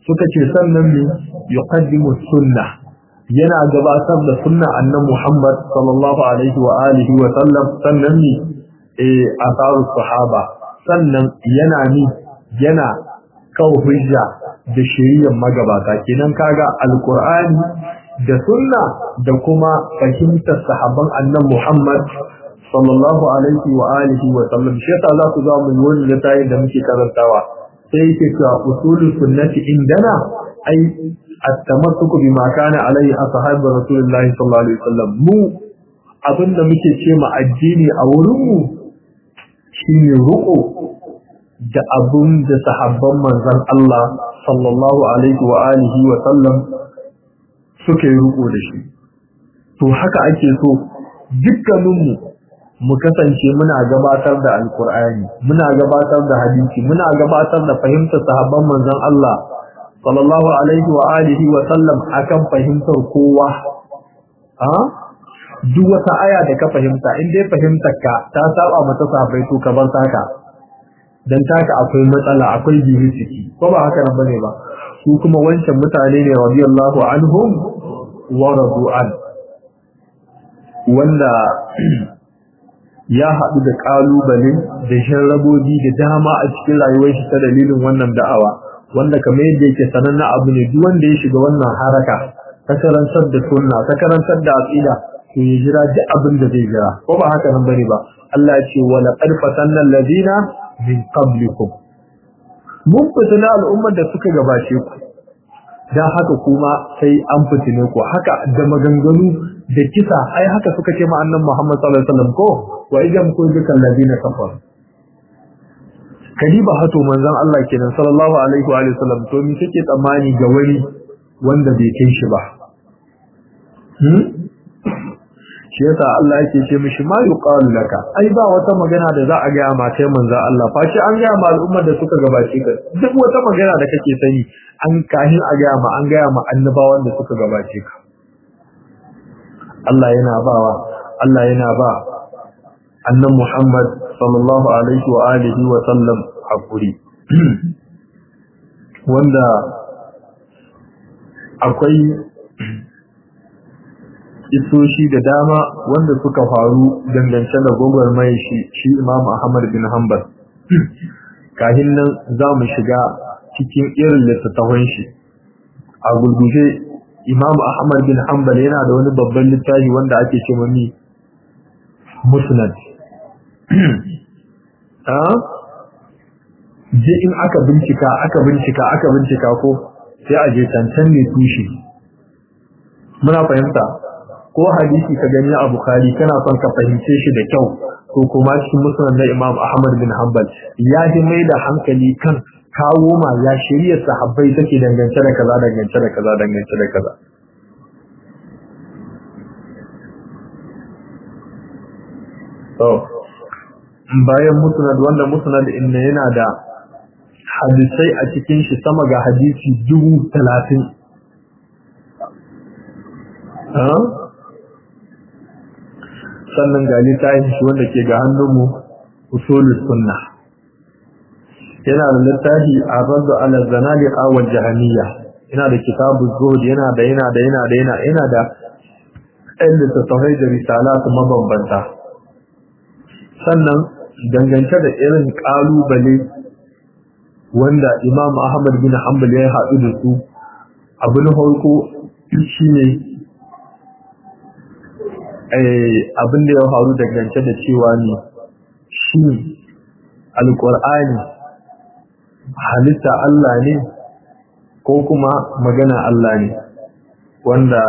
suka ce sannan ne yuqaddimu sunna yana gabatar da sunna annan Muhammad sallallahu alaihi wa alihi wa sallam sannan ne eh asaru sahaba sannan yana ni yana kawo hujja da shiriyar magabata kenan kaga alqur'ani da sunna da kuma fahimtar sahabban annan Muhammad sallallahu alaihi wa alihi wa sallam shi yasa za ku ga mu wani littafi da muke karantawa sai yake cewa usulul sunnati indana ai at-tamassuku bima kana alaihi ashabu rasulullahi sallallahu alaihi wasallam mu abinda muke ce ma addini a wurin mu shine ruko da abun da sahabban manzon Allah sallallahu alaihi wa alihi wa sallam suka yi ruko da shi to haka ake so dukkaninmu mu kasance muna gabatar da alkur'ani muna gabatar da hadisi muna gabatar da fahimtar sahabban manzon Allah sallallahu alaihi wa alihi wa sallam akan fahimtar kowa ha duk wata aya da ka fahimta in dai fahimtar ka ta saba mata sahabbai to ka bar taka dan taka akwai matsala akwai bihi ciki ko ba haka nan bane ba su kuma wancan mutane ne radiyallahu anhum wa radu an wanda ya haɗu da ƙalubale da sharrabobi da dama a cikin rayuwar shi ta dalilin wannan da'awa wanda kamar yadda yake sananna abu ne duk wanda ya shiga wannan haraka ta karantar da sunna ta karantar da aqida to ya jira duk abin da zai jira ko ba haka nan bane ba Allah ya ce wa laqad fatanna alladhina min qablikum mun fitina al'ummar da suka gabace ku dan haka kuma sai an fitine ku haka da maganganu da kisa ai haka suka ce ma annabi Muhammad sallallahu alaihi wasallam ko wa idan kun duka alladina kafar kadiba hato manzon Allah kenan sallallahu alaihi wa sallam to me kake tsammani ga wani wanda bai kai shi ba hmm shi yasa Allah yake ce mishi ma yuqalu laka ai ba wata magana da za a ga ma kai manzon Allah fa shi an ga ma al'ummar da suka gabace ka duk wata magana da kake sani an kahin a ga ma an ga ma annabawan da suka gabace ka Allah yana bawa Allah yana ba annan Muhammad sallallahu alaihi wa alihi wa sallam hakuri wanda akwai isoshi da dama wanda suka faru dangance da gwagwarmai shi shi Imam Ahmad bin Hanbal kahin nan za mu shiga cikin irin littattafan shi a gurguje Imam Ahmad bin Hanbal yana da wani babban littafi wanda ake ce mami Musnad. Ah? Je in aka bincika, aka bincika, aka bincika ko sai a je cancan ne tushe. Muna fahimta ko hadisi ka gani a Bukhari kana son ka fahimce shi da kyau ko kuma cikin Musnad na Imam Ahmad bin Hanbal ya ji mai da hankali kan kawo ma ya shirya sahabbai take dangance da kaza dangance da kaza dangance da kaza to bayan musnad wanda musnad inda yana da hadisai a cikin shi sama ga hadisi dubu talatin sannan ga littafin shi wanda ke ga hannunmu usulul sunnah yana da littafi a razu ala zanadiqa wal jahamiyya yana da kitabu zuhud yana da yana da yana da yana yana da ɗan littattafai da risalat mabambanta sannan dangance da irin ƙalubale wanda imam ahmad bin hanbal ya haɗu da su abu na farko shine abin da ya faru dangance da cewa ne shi alƙur'ani halitta Allah ne ko kuma magana Allah ne wanda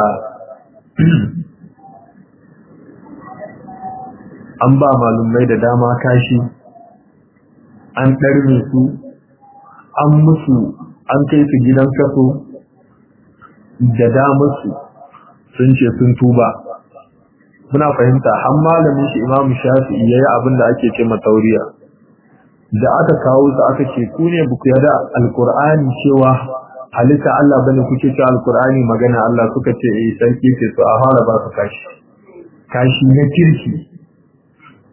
an ba malumai da dama kashi an ɗarme su an musu an kai su gidan kaso da damarsu sun ce sun tuba muna fahimta har malamin shi imamu shafi'i yayi abin da ake ce matauriya da aka kawo su aka ce ku ne buku yada alqur'ani cewa halitta Allah bane kuke cewa alqur'ani magana Allah suka ce eh sarki ce su a fara ba su kashi kashi na kirki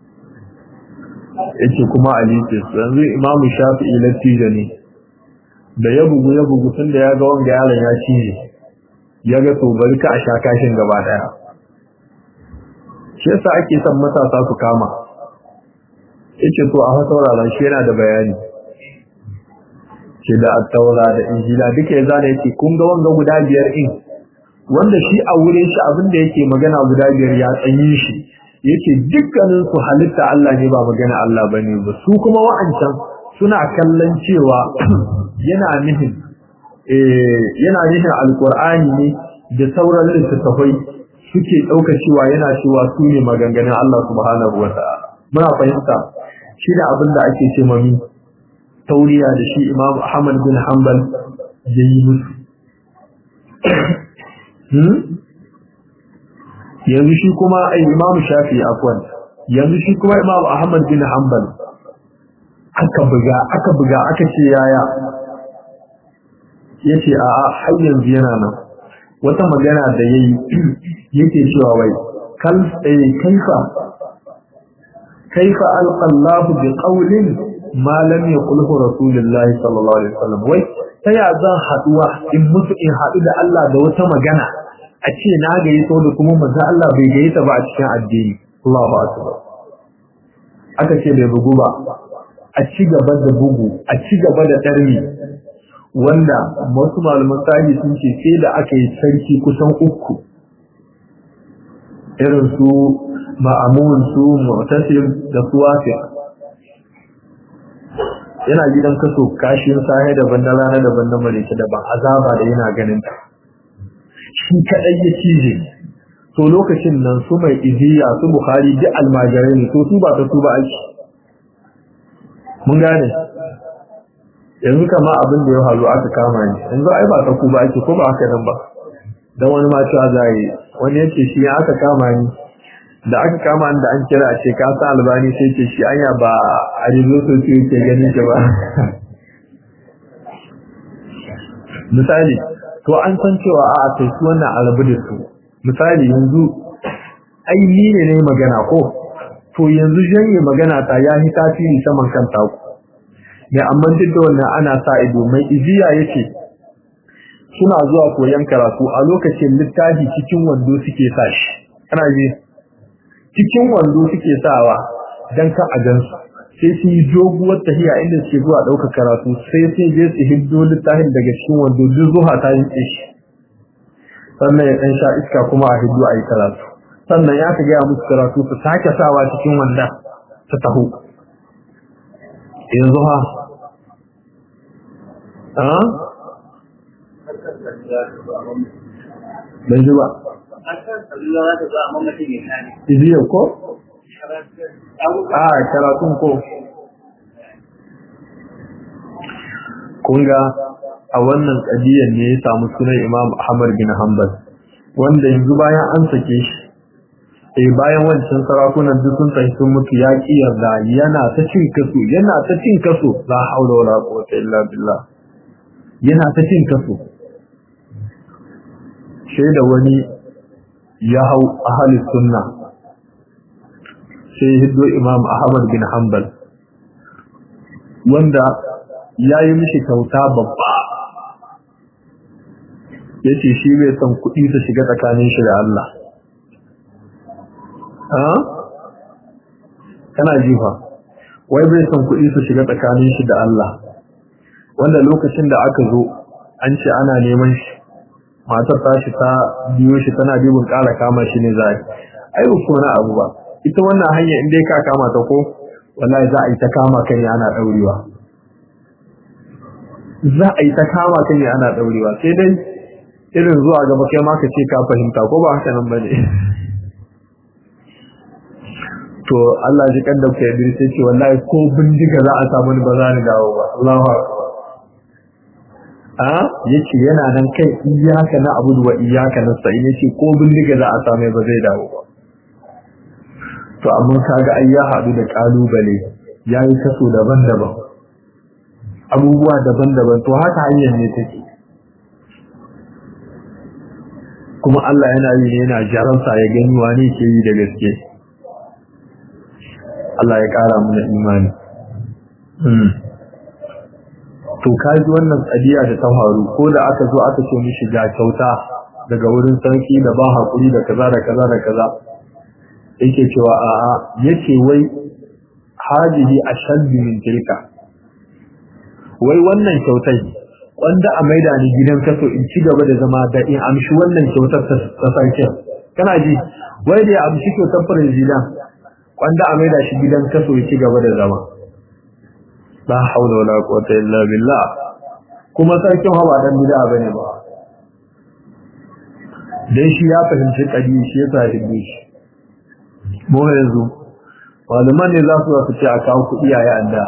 yace kuma ali ce yanzu imamu shafi'i latija ne da ya bugu ya bugu tun da ya ga wanga yaron ya cije ya ga to bari ka a sha kashin gaba daya shi yasa ake son matasa su kama yace to a saurara shi yana da bayani ce da attaura da injila duka ya zana yace kun ga wanga guda biyar in wanda shi a wurin shi abin da yake magana guda biyar ya tsanyi shi yake dukkanin su halitta Allah ne ba magana Allah bane ba su kuma wa'ancan suna kallon cewa yana nihin eh yana nihin alqur'ani ne da sauran littattafai suke dauka cewa yana cewa su ne maganganun Allah subhanahu wataala muna fahimta shi da abin da ake ce mami tauriya da shi Imam Ahmad bin Hanbal yayi musu yanzu shi kuma ai Imam Shafi afwan yanzu shi kuma Imam Ahmad bin Hanbal aka buga aka buga aka ce yaya yace a a har yanzu yana nan wata magana da yayi yake cewa wai kal eh kaifa kaifa alqa Allah bi qawlin ma lam yaqulhu rasulullahi sallallahu alaihi wasallam wai ta ya zan haduwa in mutu in hadu da Allah da wata magana a ce na gayi so da kuma manzo Allah bai gayi ta ba a cikin addini Allahu akbar aka ce bai bugu ba a ci gaba da bugu a ci gaba da darmi wanda wasu malaman sahi sun ce sai da aka yi sarki kusan uku irin su ma'amun su mu'tasim da su wafiq yana gidan kaso kashin sahe daban na rana daban na mareke daban azaba da yana ganin ta shi kadai ya cije to lokacin nan su mai iziya su bukhari duk almajirai ne to su ba ta su ba aiki mun gane yanzu kama abin da ya halu aka kama ni yanzu ai ba ta ku ba aiki ko ba haka nan ba dan wani ma cewa zai wani yace shi ya aka kama ni da aka kama da an kira a ce ka sa albani sai ce shi anya ba a rizo so ce yake ganin ka ba misali to an san cewa a a kai su wannan alabu da su misali yanzu ai ni ne ne magana ko to yanzu janye magana ta ya yi tasiri saman kan taku ne amma duk da wannan ana sa ido mai iziya yake suna zuwa koyon karatu a lokacin littafi cikin wando suke sa shi kana ji cikin wando suke sawa dan ka a gansu sai su yi doguwar tahiya inda suke zuwa ɗaukar karatu sai sai je su hiddo littafin daga cikin wando duk zuwa ta yi shi sannan ya ɗan sha iska kuma a hiddo a yi karatu sannan ya ka gaya musu karatu su sake sawa cikin wanda ta taho yanzu ha ban ji ba Iziyar ko? A karatun ko? Kunga a wannan ƙadiyar ne ya samu sunan Imam Ahmad bin Hanbal wanda yanzu bayan an sake shi eh bayan wancan sarakunan duk sun tafi sun mutu ya ki yarda yana ta cin kaso yana ta cin kaso la haula wala quwwata illa billah yana ta cin kaso da wani ya hau ahli sunna sai hiddo imam ahmad bin hanbal wanda ya yi mishi kyauta babba ya ce shi bai son kuɗi su shiga tsakanin shi da Allah kana jifa wai bai son kuɗi su shiga tsakanin shi da Allah wanda lokacin da aka zo an ce ana neman shi matar ta shi ta biyo shi tana dibin ƙara kama shi ne za a yi ai ba na abu ba ita wannan hanya in dai ka kama ta ko wallahi za a yi ta kama kan ya ana ɗaurewa za a yi ta kama kan ya ana ɗaurewa sai dai irin zuwa gaba kai ma ka ce ka fahimta ko ba haka nan ba ne to Allah ji kan da ku yabi sai ce wallahi ko bindiga za a samu ni ba za ni dawo ba Allahu akbar a yace yana nan kai iyaka na abudu wa iyaka na sai yace ko bindiga za a samu ba zai dawo ba to amma kaga ai ya hadu da kalubale yayi kaso daban-daban abubuwa daban-daban to haka hanyar ne take kuma Allah yana yi ne yana jaransa ya gani wani ke yi da gaske Allah ya ƙara mana imani. to kaji wannan kadiya da ta faru ko da aka zo aka ce mishi ga kyauta daga wurin sarki da ba hakuri da kaza da kaza da kaza yake cewa a'a yace wai hadihi ashaddu min tilka wai wannan kyautai wanda a maida ni gidan kaso in ci gaba da zama da in amshi wannan kyautar ta sarkin kana ji wai da ya amshi kyautar firizidan wanda a maida shi gidan kaso ya ci gaba da zama la haula wala quwwata illa billah kuma sarkin hawa dan bid'a bane ba dan shi ya fahimci kadi shi yasa ya hibbe shi mu yanzu malaman ne za su su ce a kawo kuɗi a yanda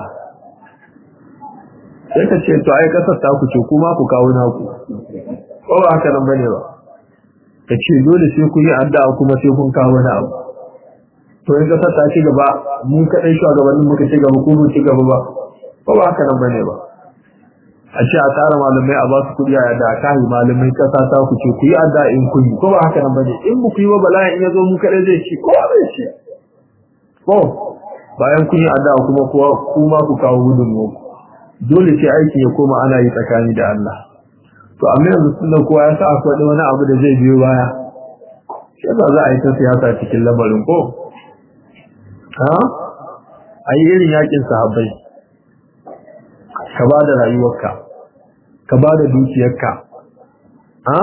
sai ka ce to ai kasar ta ku ce kuma ku kawo naku ko ba haka nan bane ba ka ce dole sai ku yi addu'a kuma sai kun kawo wani abu to in kasar ta ci gaba mun kaɗai shugabannin muka ci gaba ko mun ci gaba ba ko ba haka nan bane ba a ce a tara malamai a ba su kuɗi a yadda a kayi malamai kasa ta ku ce ku yi adda in kun yi ko ba haka nan bane in ba ku yi ba bala'in in ya zo mu kaɗai zai ci ko zai ci ko bayan kun yi adda kuma kuwa kuma ku kawo gudun mu dole ce aikin ya koma ana yi tsakani da Allah to amma yanzu sun da kowa ya sa akwai wani abu da zai biyo baya shi ba za a yi ta siyasa cikin lamarin ko ha a yi irin yakin sahabbai ka ba da rayuwarka ka ba da dukiyarka ha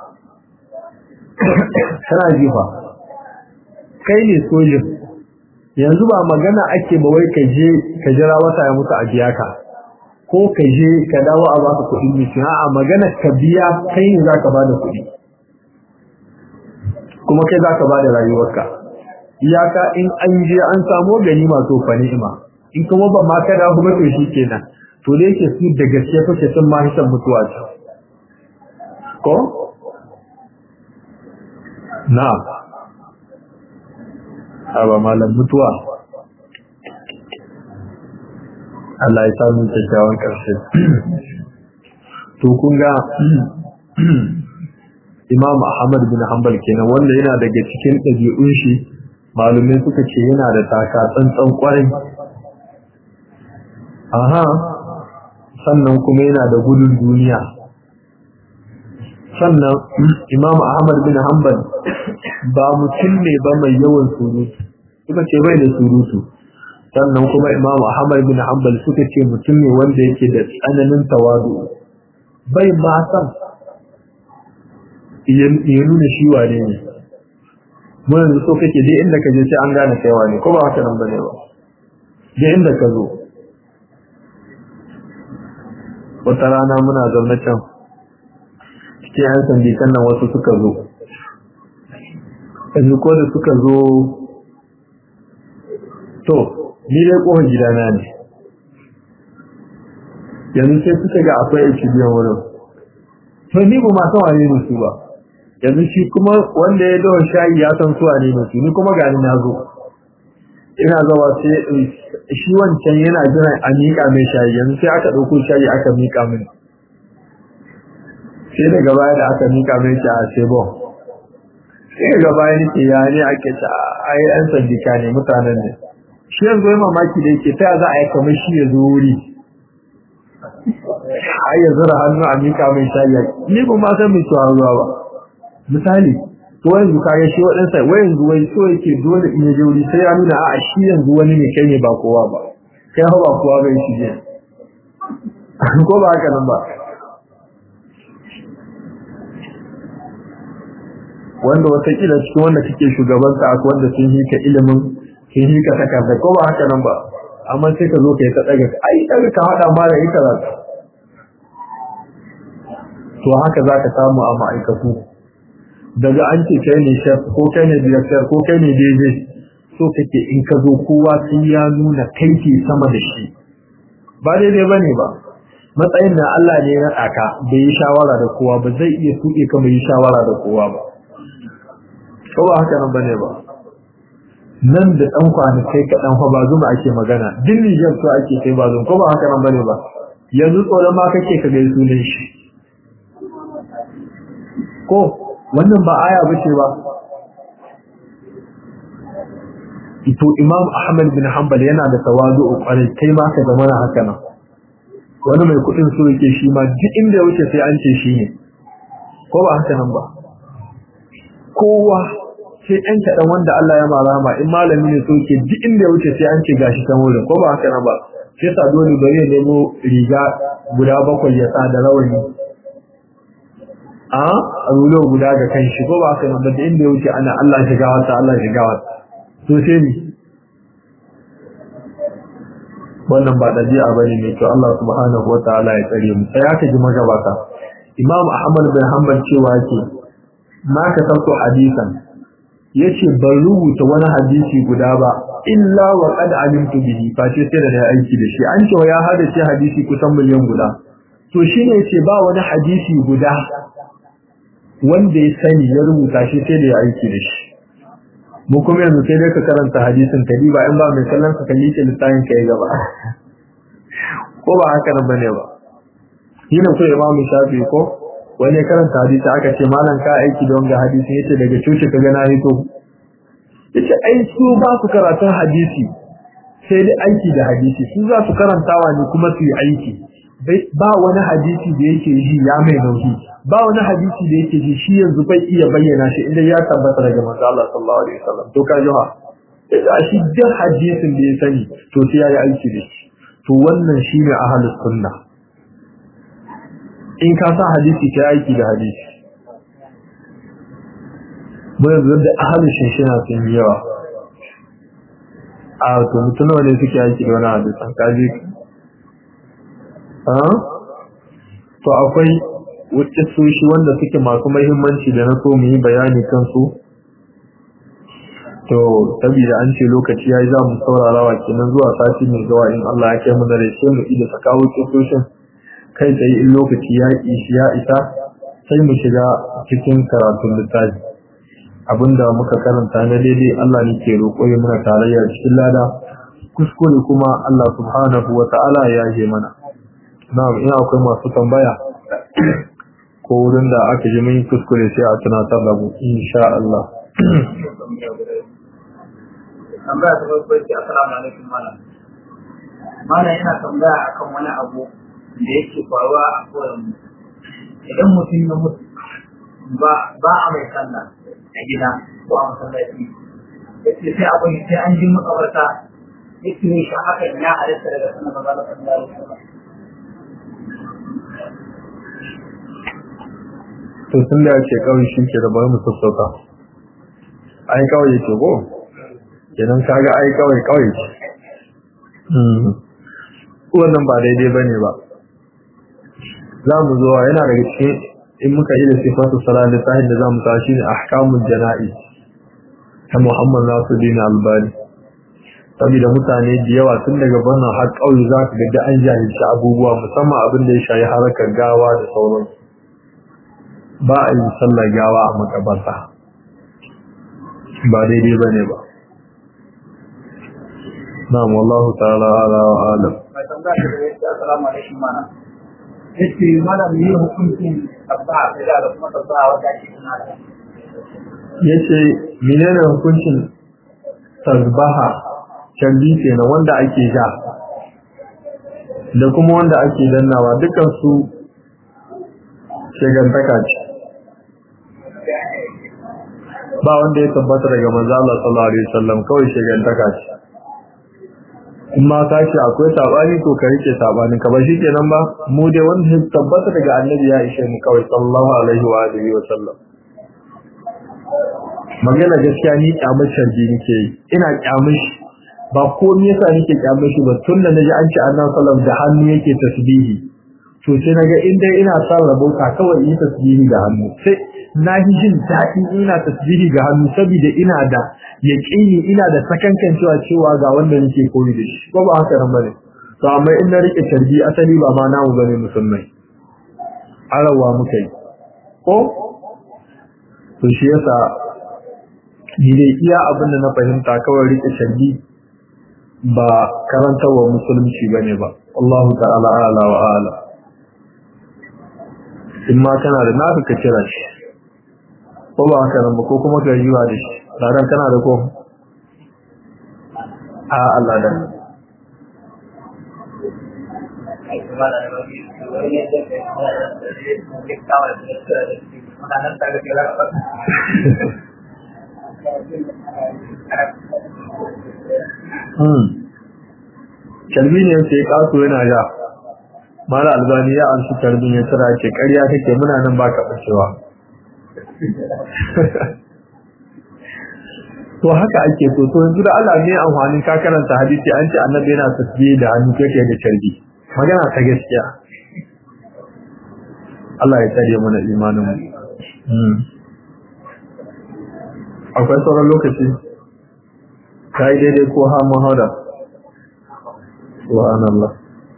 kana jifa kai ne sojin yanzu ba magana ake ba wai ka je ka jira wata ya mutu a biya ka ko ka je ka dawo a baka kuɗin mutum a magana ka biya kai ne za ka ba da kuɗi kuma kai za ka ba da rayuwarka iyaka in an je an samo gani masu fa ni'ima in kuma ba ma ka dawo ba to shi kenan to da yake su da gaske kake sun ma hisan mutuwa ce ko na aba malam mutuwa Allah ya samu kyakkyawan ƙarshe to kun ga Imam Ahmad bin Hanbal kenan wanda yana daga cikin ɗabi'un shi malumai suka ce yana da taka tsantsan kwarai aha sannan kuma yana da gudun duniya sannan Imam Ahmad bin Hanbal ba mutum ne ba mai yawan surutu suka ce bai da surutu sannan kuma Imam Ahmad bin Hanbal suka ce mutum ne wanda yake da tsananin tawadu bai ma san ya nuna shi wane ne mun yanzu so kake dai inda ka je sai an gane kai wane ko ba haka nan bane ba dai inda ka zo wata rana muna zaune can cikin yan sandikan nan wasu suka zo yanzu ko da suka zo to ni dai kofar gidana ne yanzu sai suka ga akwai aiki biyan wurin to ni ba masu wane ne su ba yanzu shi kuma wanda ya dawa shayi ya san su wane ne su ni kuma ga ni na zo ina zawa sai shi wancan yana jiran a miƙa mai shayi yanzu sai aka ɗauko shayi aka miƙa min sai daga baya da aka miƙa mai shi a sebon sai daga baya nake ya ne ake ta ai yan sandika ne mutanen ne shi yanzu yi mamaki da yake ta za a yi kamar shi ya zo wuri ai ya zura hannu a mika mai shayi ni ba ma san mai tuwa ruwa ba misali to yanzu kage shi waɗansa wai yanzu wai so yake dole in ya je wuri sai ya nuna a shi yanzu wani ne kai ne ba kowa ba kai ha ba kowa bai shi je ko ba haka nan ba wanda watakila cikin wanda kake shugabanta akwai wanda sun hika ilimin sun hika takarda ko ba haka nan ba amma sai ka zo ka yi ta daga ai daga ka hada ma da ita za ka to haka za ka samu a ma'aikatu daga an ce kai ne chef ko kai ne director ko kai ne DJ so kake in ka zo kowa sai ya nuna kai ke sama da shi ba daidai bane ba matsayin na Allah ne ya tsaka bai yi shawara da kowa ba zai iya tuke ka bai yi shawara da kowa ba ko ba haka nan bane ba nan da ɗan kwanakai kaɗan fa ba zuma ake magana din Nijar so ake kai ba zuma ko ba haka nan bane ba yanzu tsoron ma kake ka gai sunan shi ko wannan ba aya bace ba ito Imam Ahmad bin Hanbal yana da tawazu kwarai kai ma ka zama haka nan wani mai kuɗin so yake shi ma duk inda ya wuce sai an ce shi ne ko ba haka nan ba kowa sai ɗan kaɗan wanda Allah ya marama in malami ne so yake duk inda ya wuce sai an ce gashi kan wurin ko ba haka nan ba sai sa dole bari ya nemo riga guda bakwai ya sa da rawani a rulo guda ga kan shi ko ba haka nan ba da inda ya wuce ana Allah shiga wata Allah shiga wata to sai ni wannan ba dabi'a bane ne to Allah subhanahu wataala ya tsare mu sai aka ji magabata Imam Ahmad bin Hanbal cewa yake ma ka sauko hadisan yace ban rubuta wani hadisi guda ba illa wa qad alimtu bihi fa ce sai da aiki da shi an cewa ya hada ce hadisi kusan miliyan guda to shine yace ba wani hadisi guda wanda ya sani ya rubuta shi sai da ya aiki da shi mu kuma yanzu sai dai ka karanta hadisin ka ba in ba mai kallon ka kalli ke littafin ka ya gaba ko ba haka nan bane ba shi ne ko imamu shafi ko wani karanta hadisi aka ce malam ka aiki da wanga hadisi yace daga cuci ka ga na hito yace ai su ba su karatun hadisi sai dai aiki da hadisi su za su karantawa ne kuma su yi aiki ba wani hadisi da yake ji ya mai nauyi ba wani hadisi da yake ji shi yanzu bai iya bayyana shi inda ya tabbata daga manzo Allah sallallahu alaihi wasallam to ka ji ha idan shi duk hadisin da ya sani to sai yayi aiki da shi to wannan shine ahlus sunna in ka sa hadisi kai aiki da hadisi mun yanzu da ahlus shinshina sun yi yawa a to mutum ne suke aiki da wani hadisan kaji to akwai wacce soshi wanda suke masu mahimmanci da na so mu yi bayani kansu to saboda an ce lokaci yayi za mu saurara wa kenan zuwa sati mai zuwa in Allah ya kai mu da reshe mu ida sakawo kisoshin kai tsaye in lokaci ya ishi ya isa sai mu shiga cikin karatun littafi abinda muka karanta na daidai Allah ne ke roƙo ya muna tarayya cikin lada kuskure kuma Allah subhanahu wa ta'ala ya yi mana na'am ina akwai masu tambaya ko wurin da aka ji mun kuskure sai a tunatar da mu insha Allah tambaya ta farko ce assalamu alaikum malam malam yana tambaya akan wani abu da yake faruwa a kowane idan mutum ya mutu ba ba a mai sallah a gida ko a masallaci yace sai abu ne sai an ji makabarta yake ne shi hakan ya halitta daga sunan manzo sallallahu alaihi wasallam to sun da ce kawai shi ke da bari mu sassauta ai kawai yake ko idan kaga ai kawai kawai ce wannan ba daidai bane ba za mu zo yana daga cikin in muka yi da sifatu salat da sahin da za mu tashi ne ahkamul jana'i ta Muhammad Nasiruddin Albani saboda mutane da yawa tun daga wannan har kauye za ka ga an jahilci abubuwa musamman abin da ya shayi harakar gawa da sauransu ba a yi sallar gawa a makabarta ba daidai ba ne ba na'am wallahu ta'ala ala wa alam mai tambaya ta da yake assalamu alaikum mana yace malam ne hukuncin tabba da da kuma tabba wanda ake kuna da yace menene hukuncin tasbaha canji kenan wanda ake ja da kuma wanda ake dannawa dukkan su shegantaka ce ba wanda ya tabbata daga manzo Allah sallallahu alaihi wasallam kawai shegantaka ce in ma ka ce akwai sabani to ka rike sabanin ka ba kenan ba mu dai wanda ya tabbata daga annabi ya ishe mu kawai sallallahu alaihi wa alihi wasallam magana gaskiya ni kyamar sharji nake yi ina kyamar shi ba ko me yasa nake kyamar shi ba tun da naji an ci annabi sallallahu da hannu yake tasbihi to sai naga in dai ina son rabota kawai yi tasbihi da hannu sai na yi jin daɗi ina tasbihi ga hannu saboda ina da yaƙini ina da sakankan cewa cewa ga wanda nake koyi da shi ko ba haka nan bane to amma in na rike tarbi asali ba ma namu bane musulmai arawa muka yi ko to shi yasa ni dai iya abin da na fahimta kawai rike tarbi ba karantarwa musulunci bane ba Allahu ta'ala ala wa ala in ma kana da nafi ka kira shi ko ba haka nan ba ko kuma ka yi wa da shi ranar kana da ko a Allah da Kalbi ne sai kaso yana ja, mara albani ya amshi karbin ya tsira ce ƙarya kake muna nan ba ka ɓacewa. To haka ake so, to yanzu da Allah ne amfanin ka karanta hadisi an ce annabi yana tasbihi da hannu kake da carbi. Magana ta gaskiya. Allah ya tsare mana imanin mu. Akwai sauran lokaci? Ta yi daidai ko ha mahauda? Subhanallah.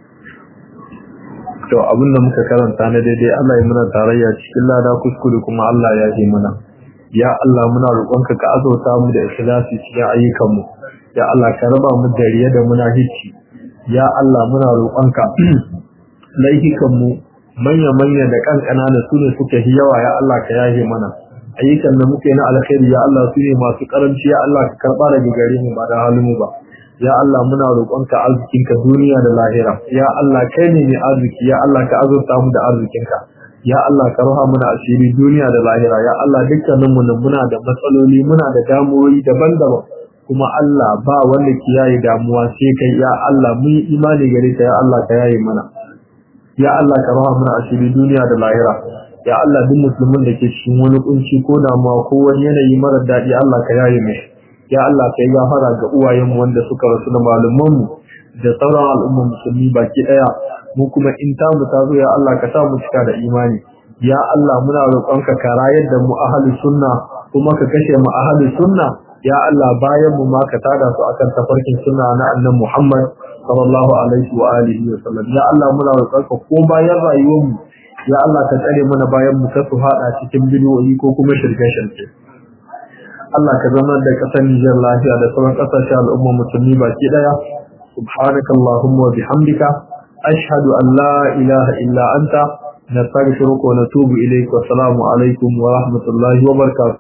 To abinda muka karanta na daidai Allah ya muna tarayya cikin lada kuskure kuma Allah ya yi mana. Ya Allah muna roƙonka ka azauta mu da ikhlasi cikin ayyukanmu. Ya Allah ka raba mu da riya da muna hicci. Ya Allah muna roƙonka laifukanmu manya-manya da kankana da su ne suka yi yawa ya Allah ka yahe mana. Ayyukan da muke na alkhairi ya Allah su ne masu karanci ya Allah ka karɓa daga gare mu ba da halin mu ba. ya Allah muna roƙonka arzikinka duniya da lahira ya Allah kai ne mai arziki ya Allah ka azurta mu da arzikinka ya Allah ka roha muna asiri duniya da lahira ya Allah dukkanin mu muna da matsaloli muna da damuwoyi daban-daban kuma Allah ba wanda ke yayi damuwa sai kai ya Allah mun yi imani gare ka ya Allah ka yayi mana ya Allah ka roha muna asiri duniya da lahira ya Allah duk musulmin da ke cikin wani kunci ko damuwa ko wani yanayi mara daɗi Allah ka yayi mai ya Allah ka yi gafara ga uwayenmu wanda suka rasu da malumanmu da sauran al'ummar musulmi baki daya mu kuma in ta mu tazo ya Allah ka sa mu cika da imani ya Allah muna roƙonka ka rayar da mu ahlus sunna kuma ka kashe mu ahlus sunna ya Allah bayan mu ma ka tada su akan tafarkin sunna na annabi Muhammad sallallahu alaihi wa alihi wa sallam ya Allah muna roƙonka ko bayan rayuwar mu ya Allah ka tsare mana bayan mu ka su hada cikin bidiyoyi ko kuma shirke-shirke Allah ka zama da ƙasar Nijar lafiya da sauran ƙasashe al'ummar musulmi baki ɗaya. Subhanaka Allahumma wa bihamdika ashhadu an la ilaha illa anta nastaghfiruka wa natubu ilayk wa assalamu alaikum wa rahmatullahi wa barakatuh.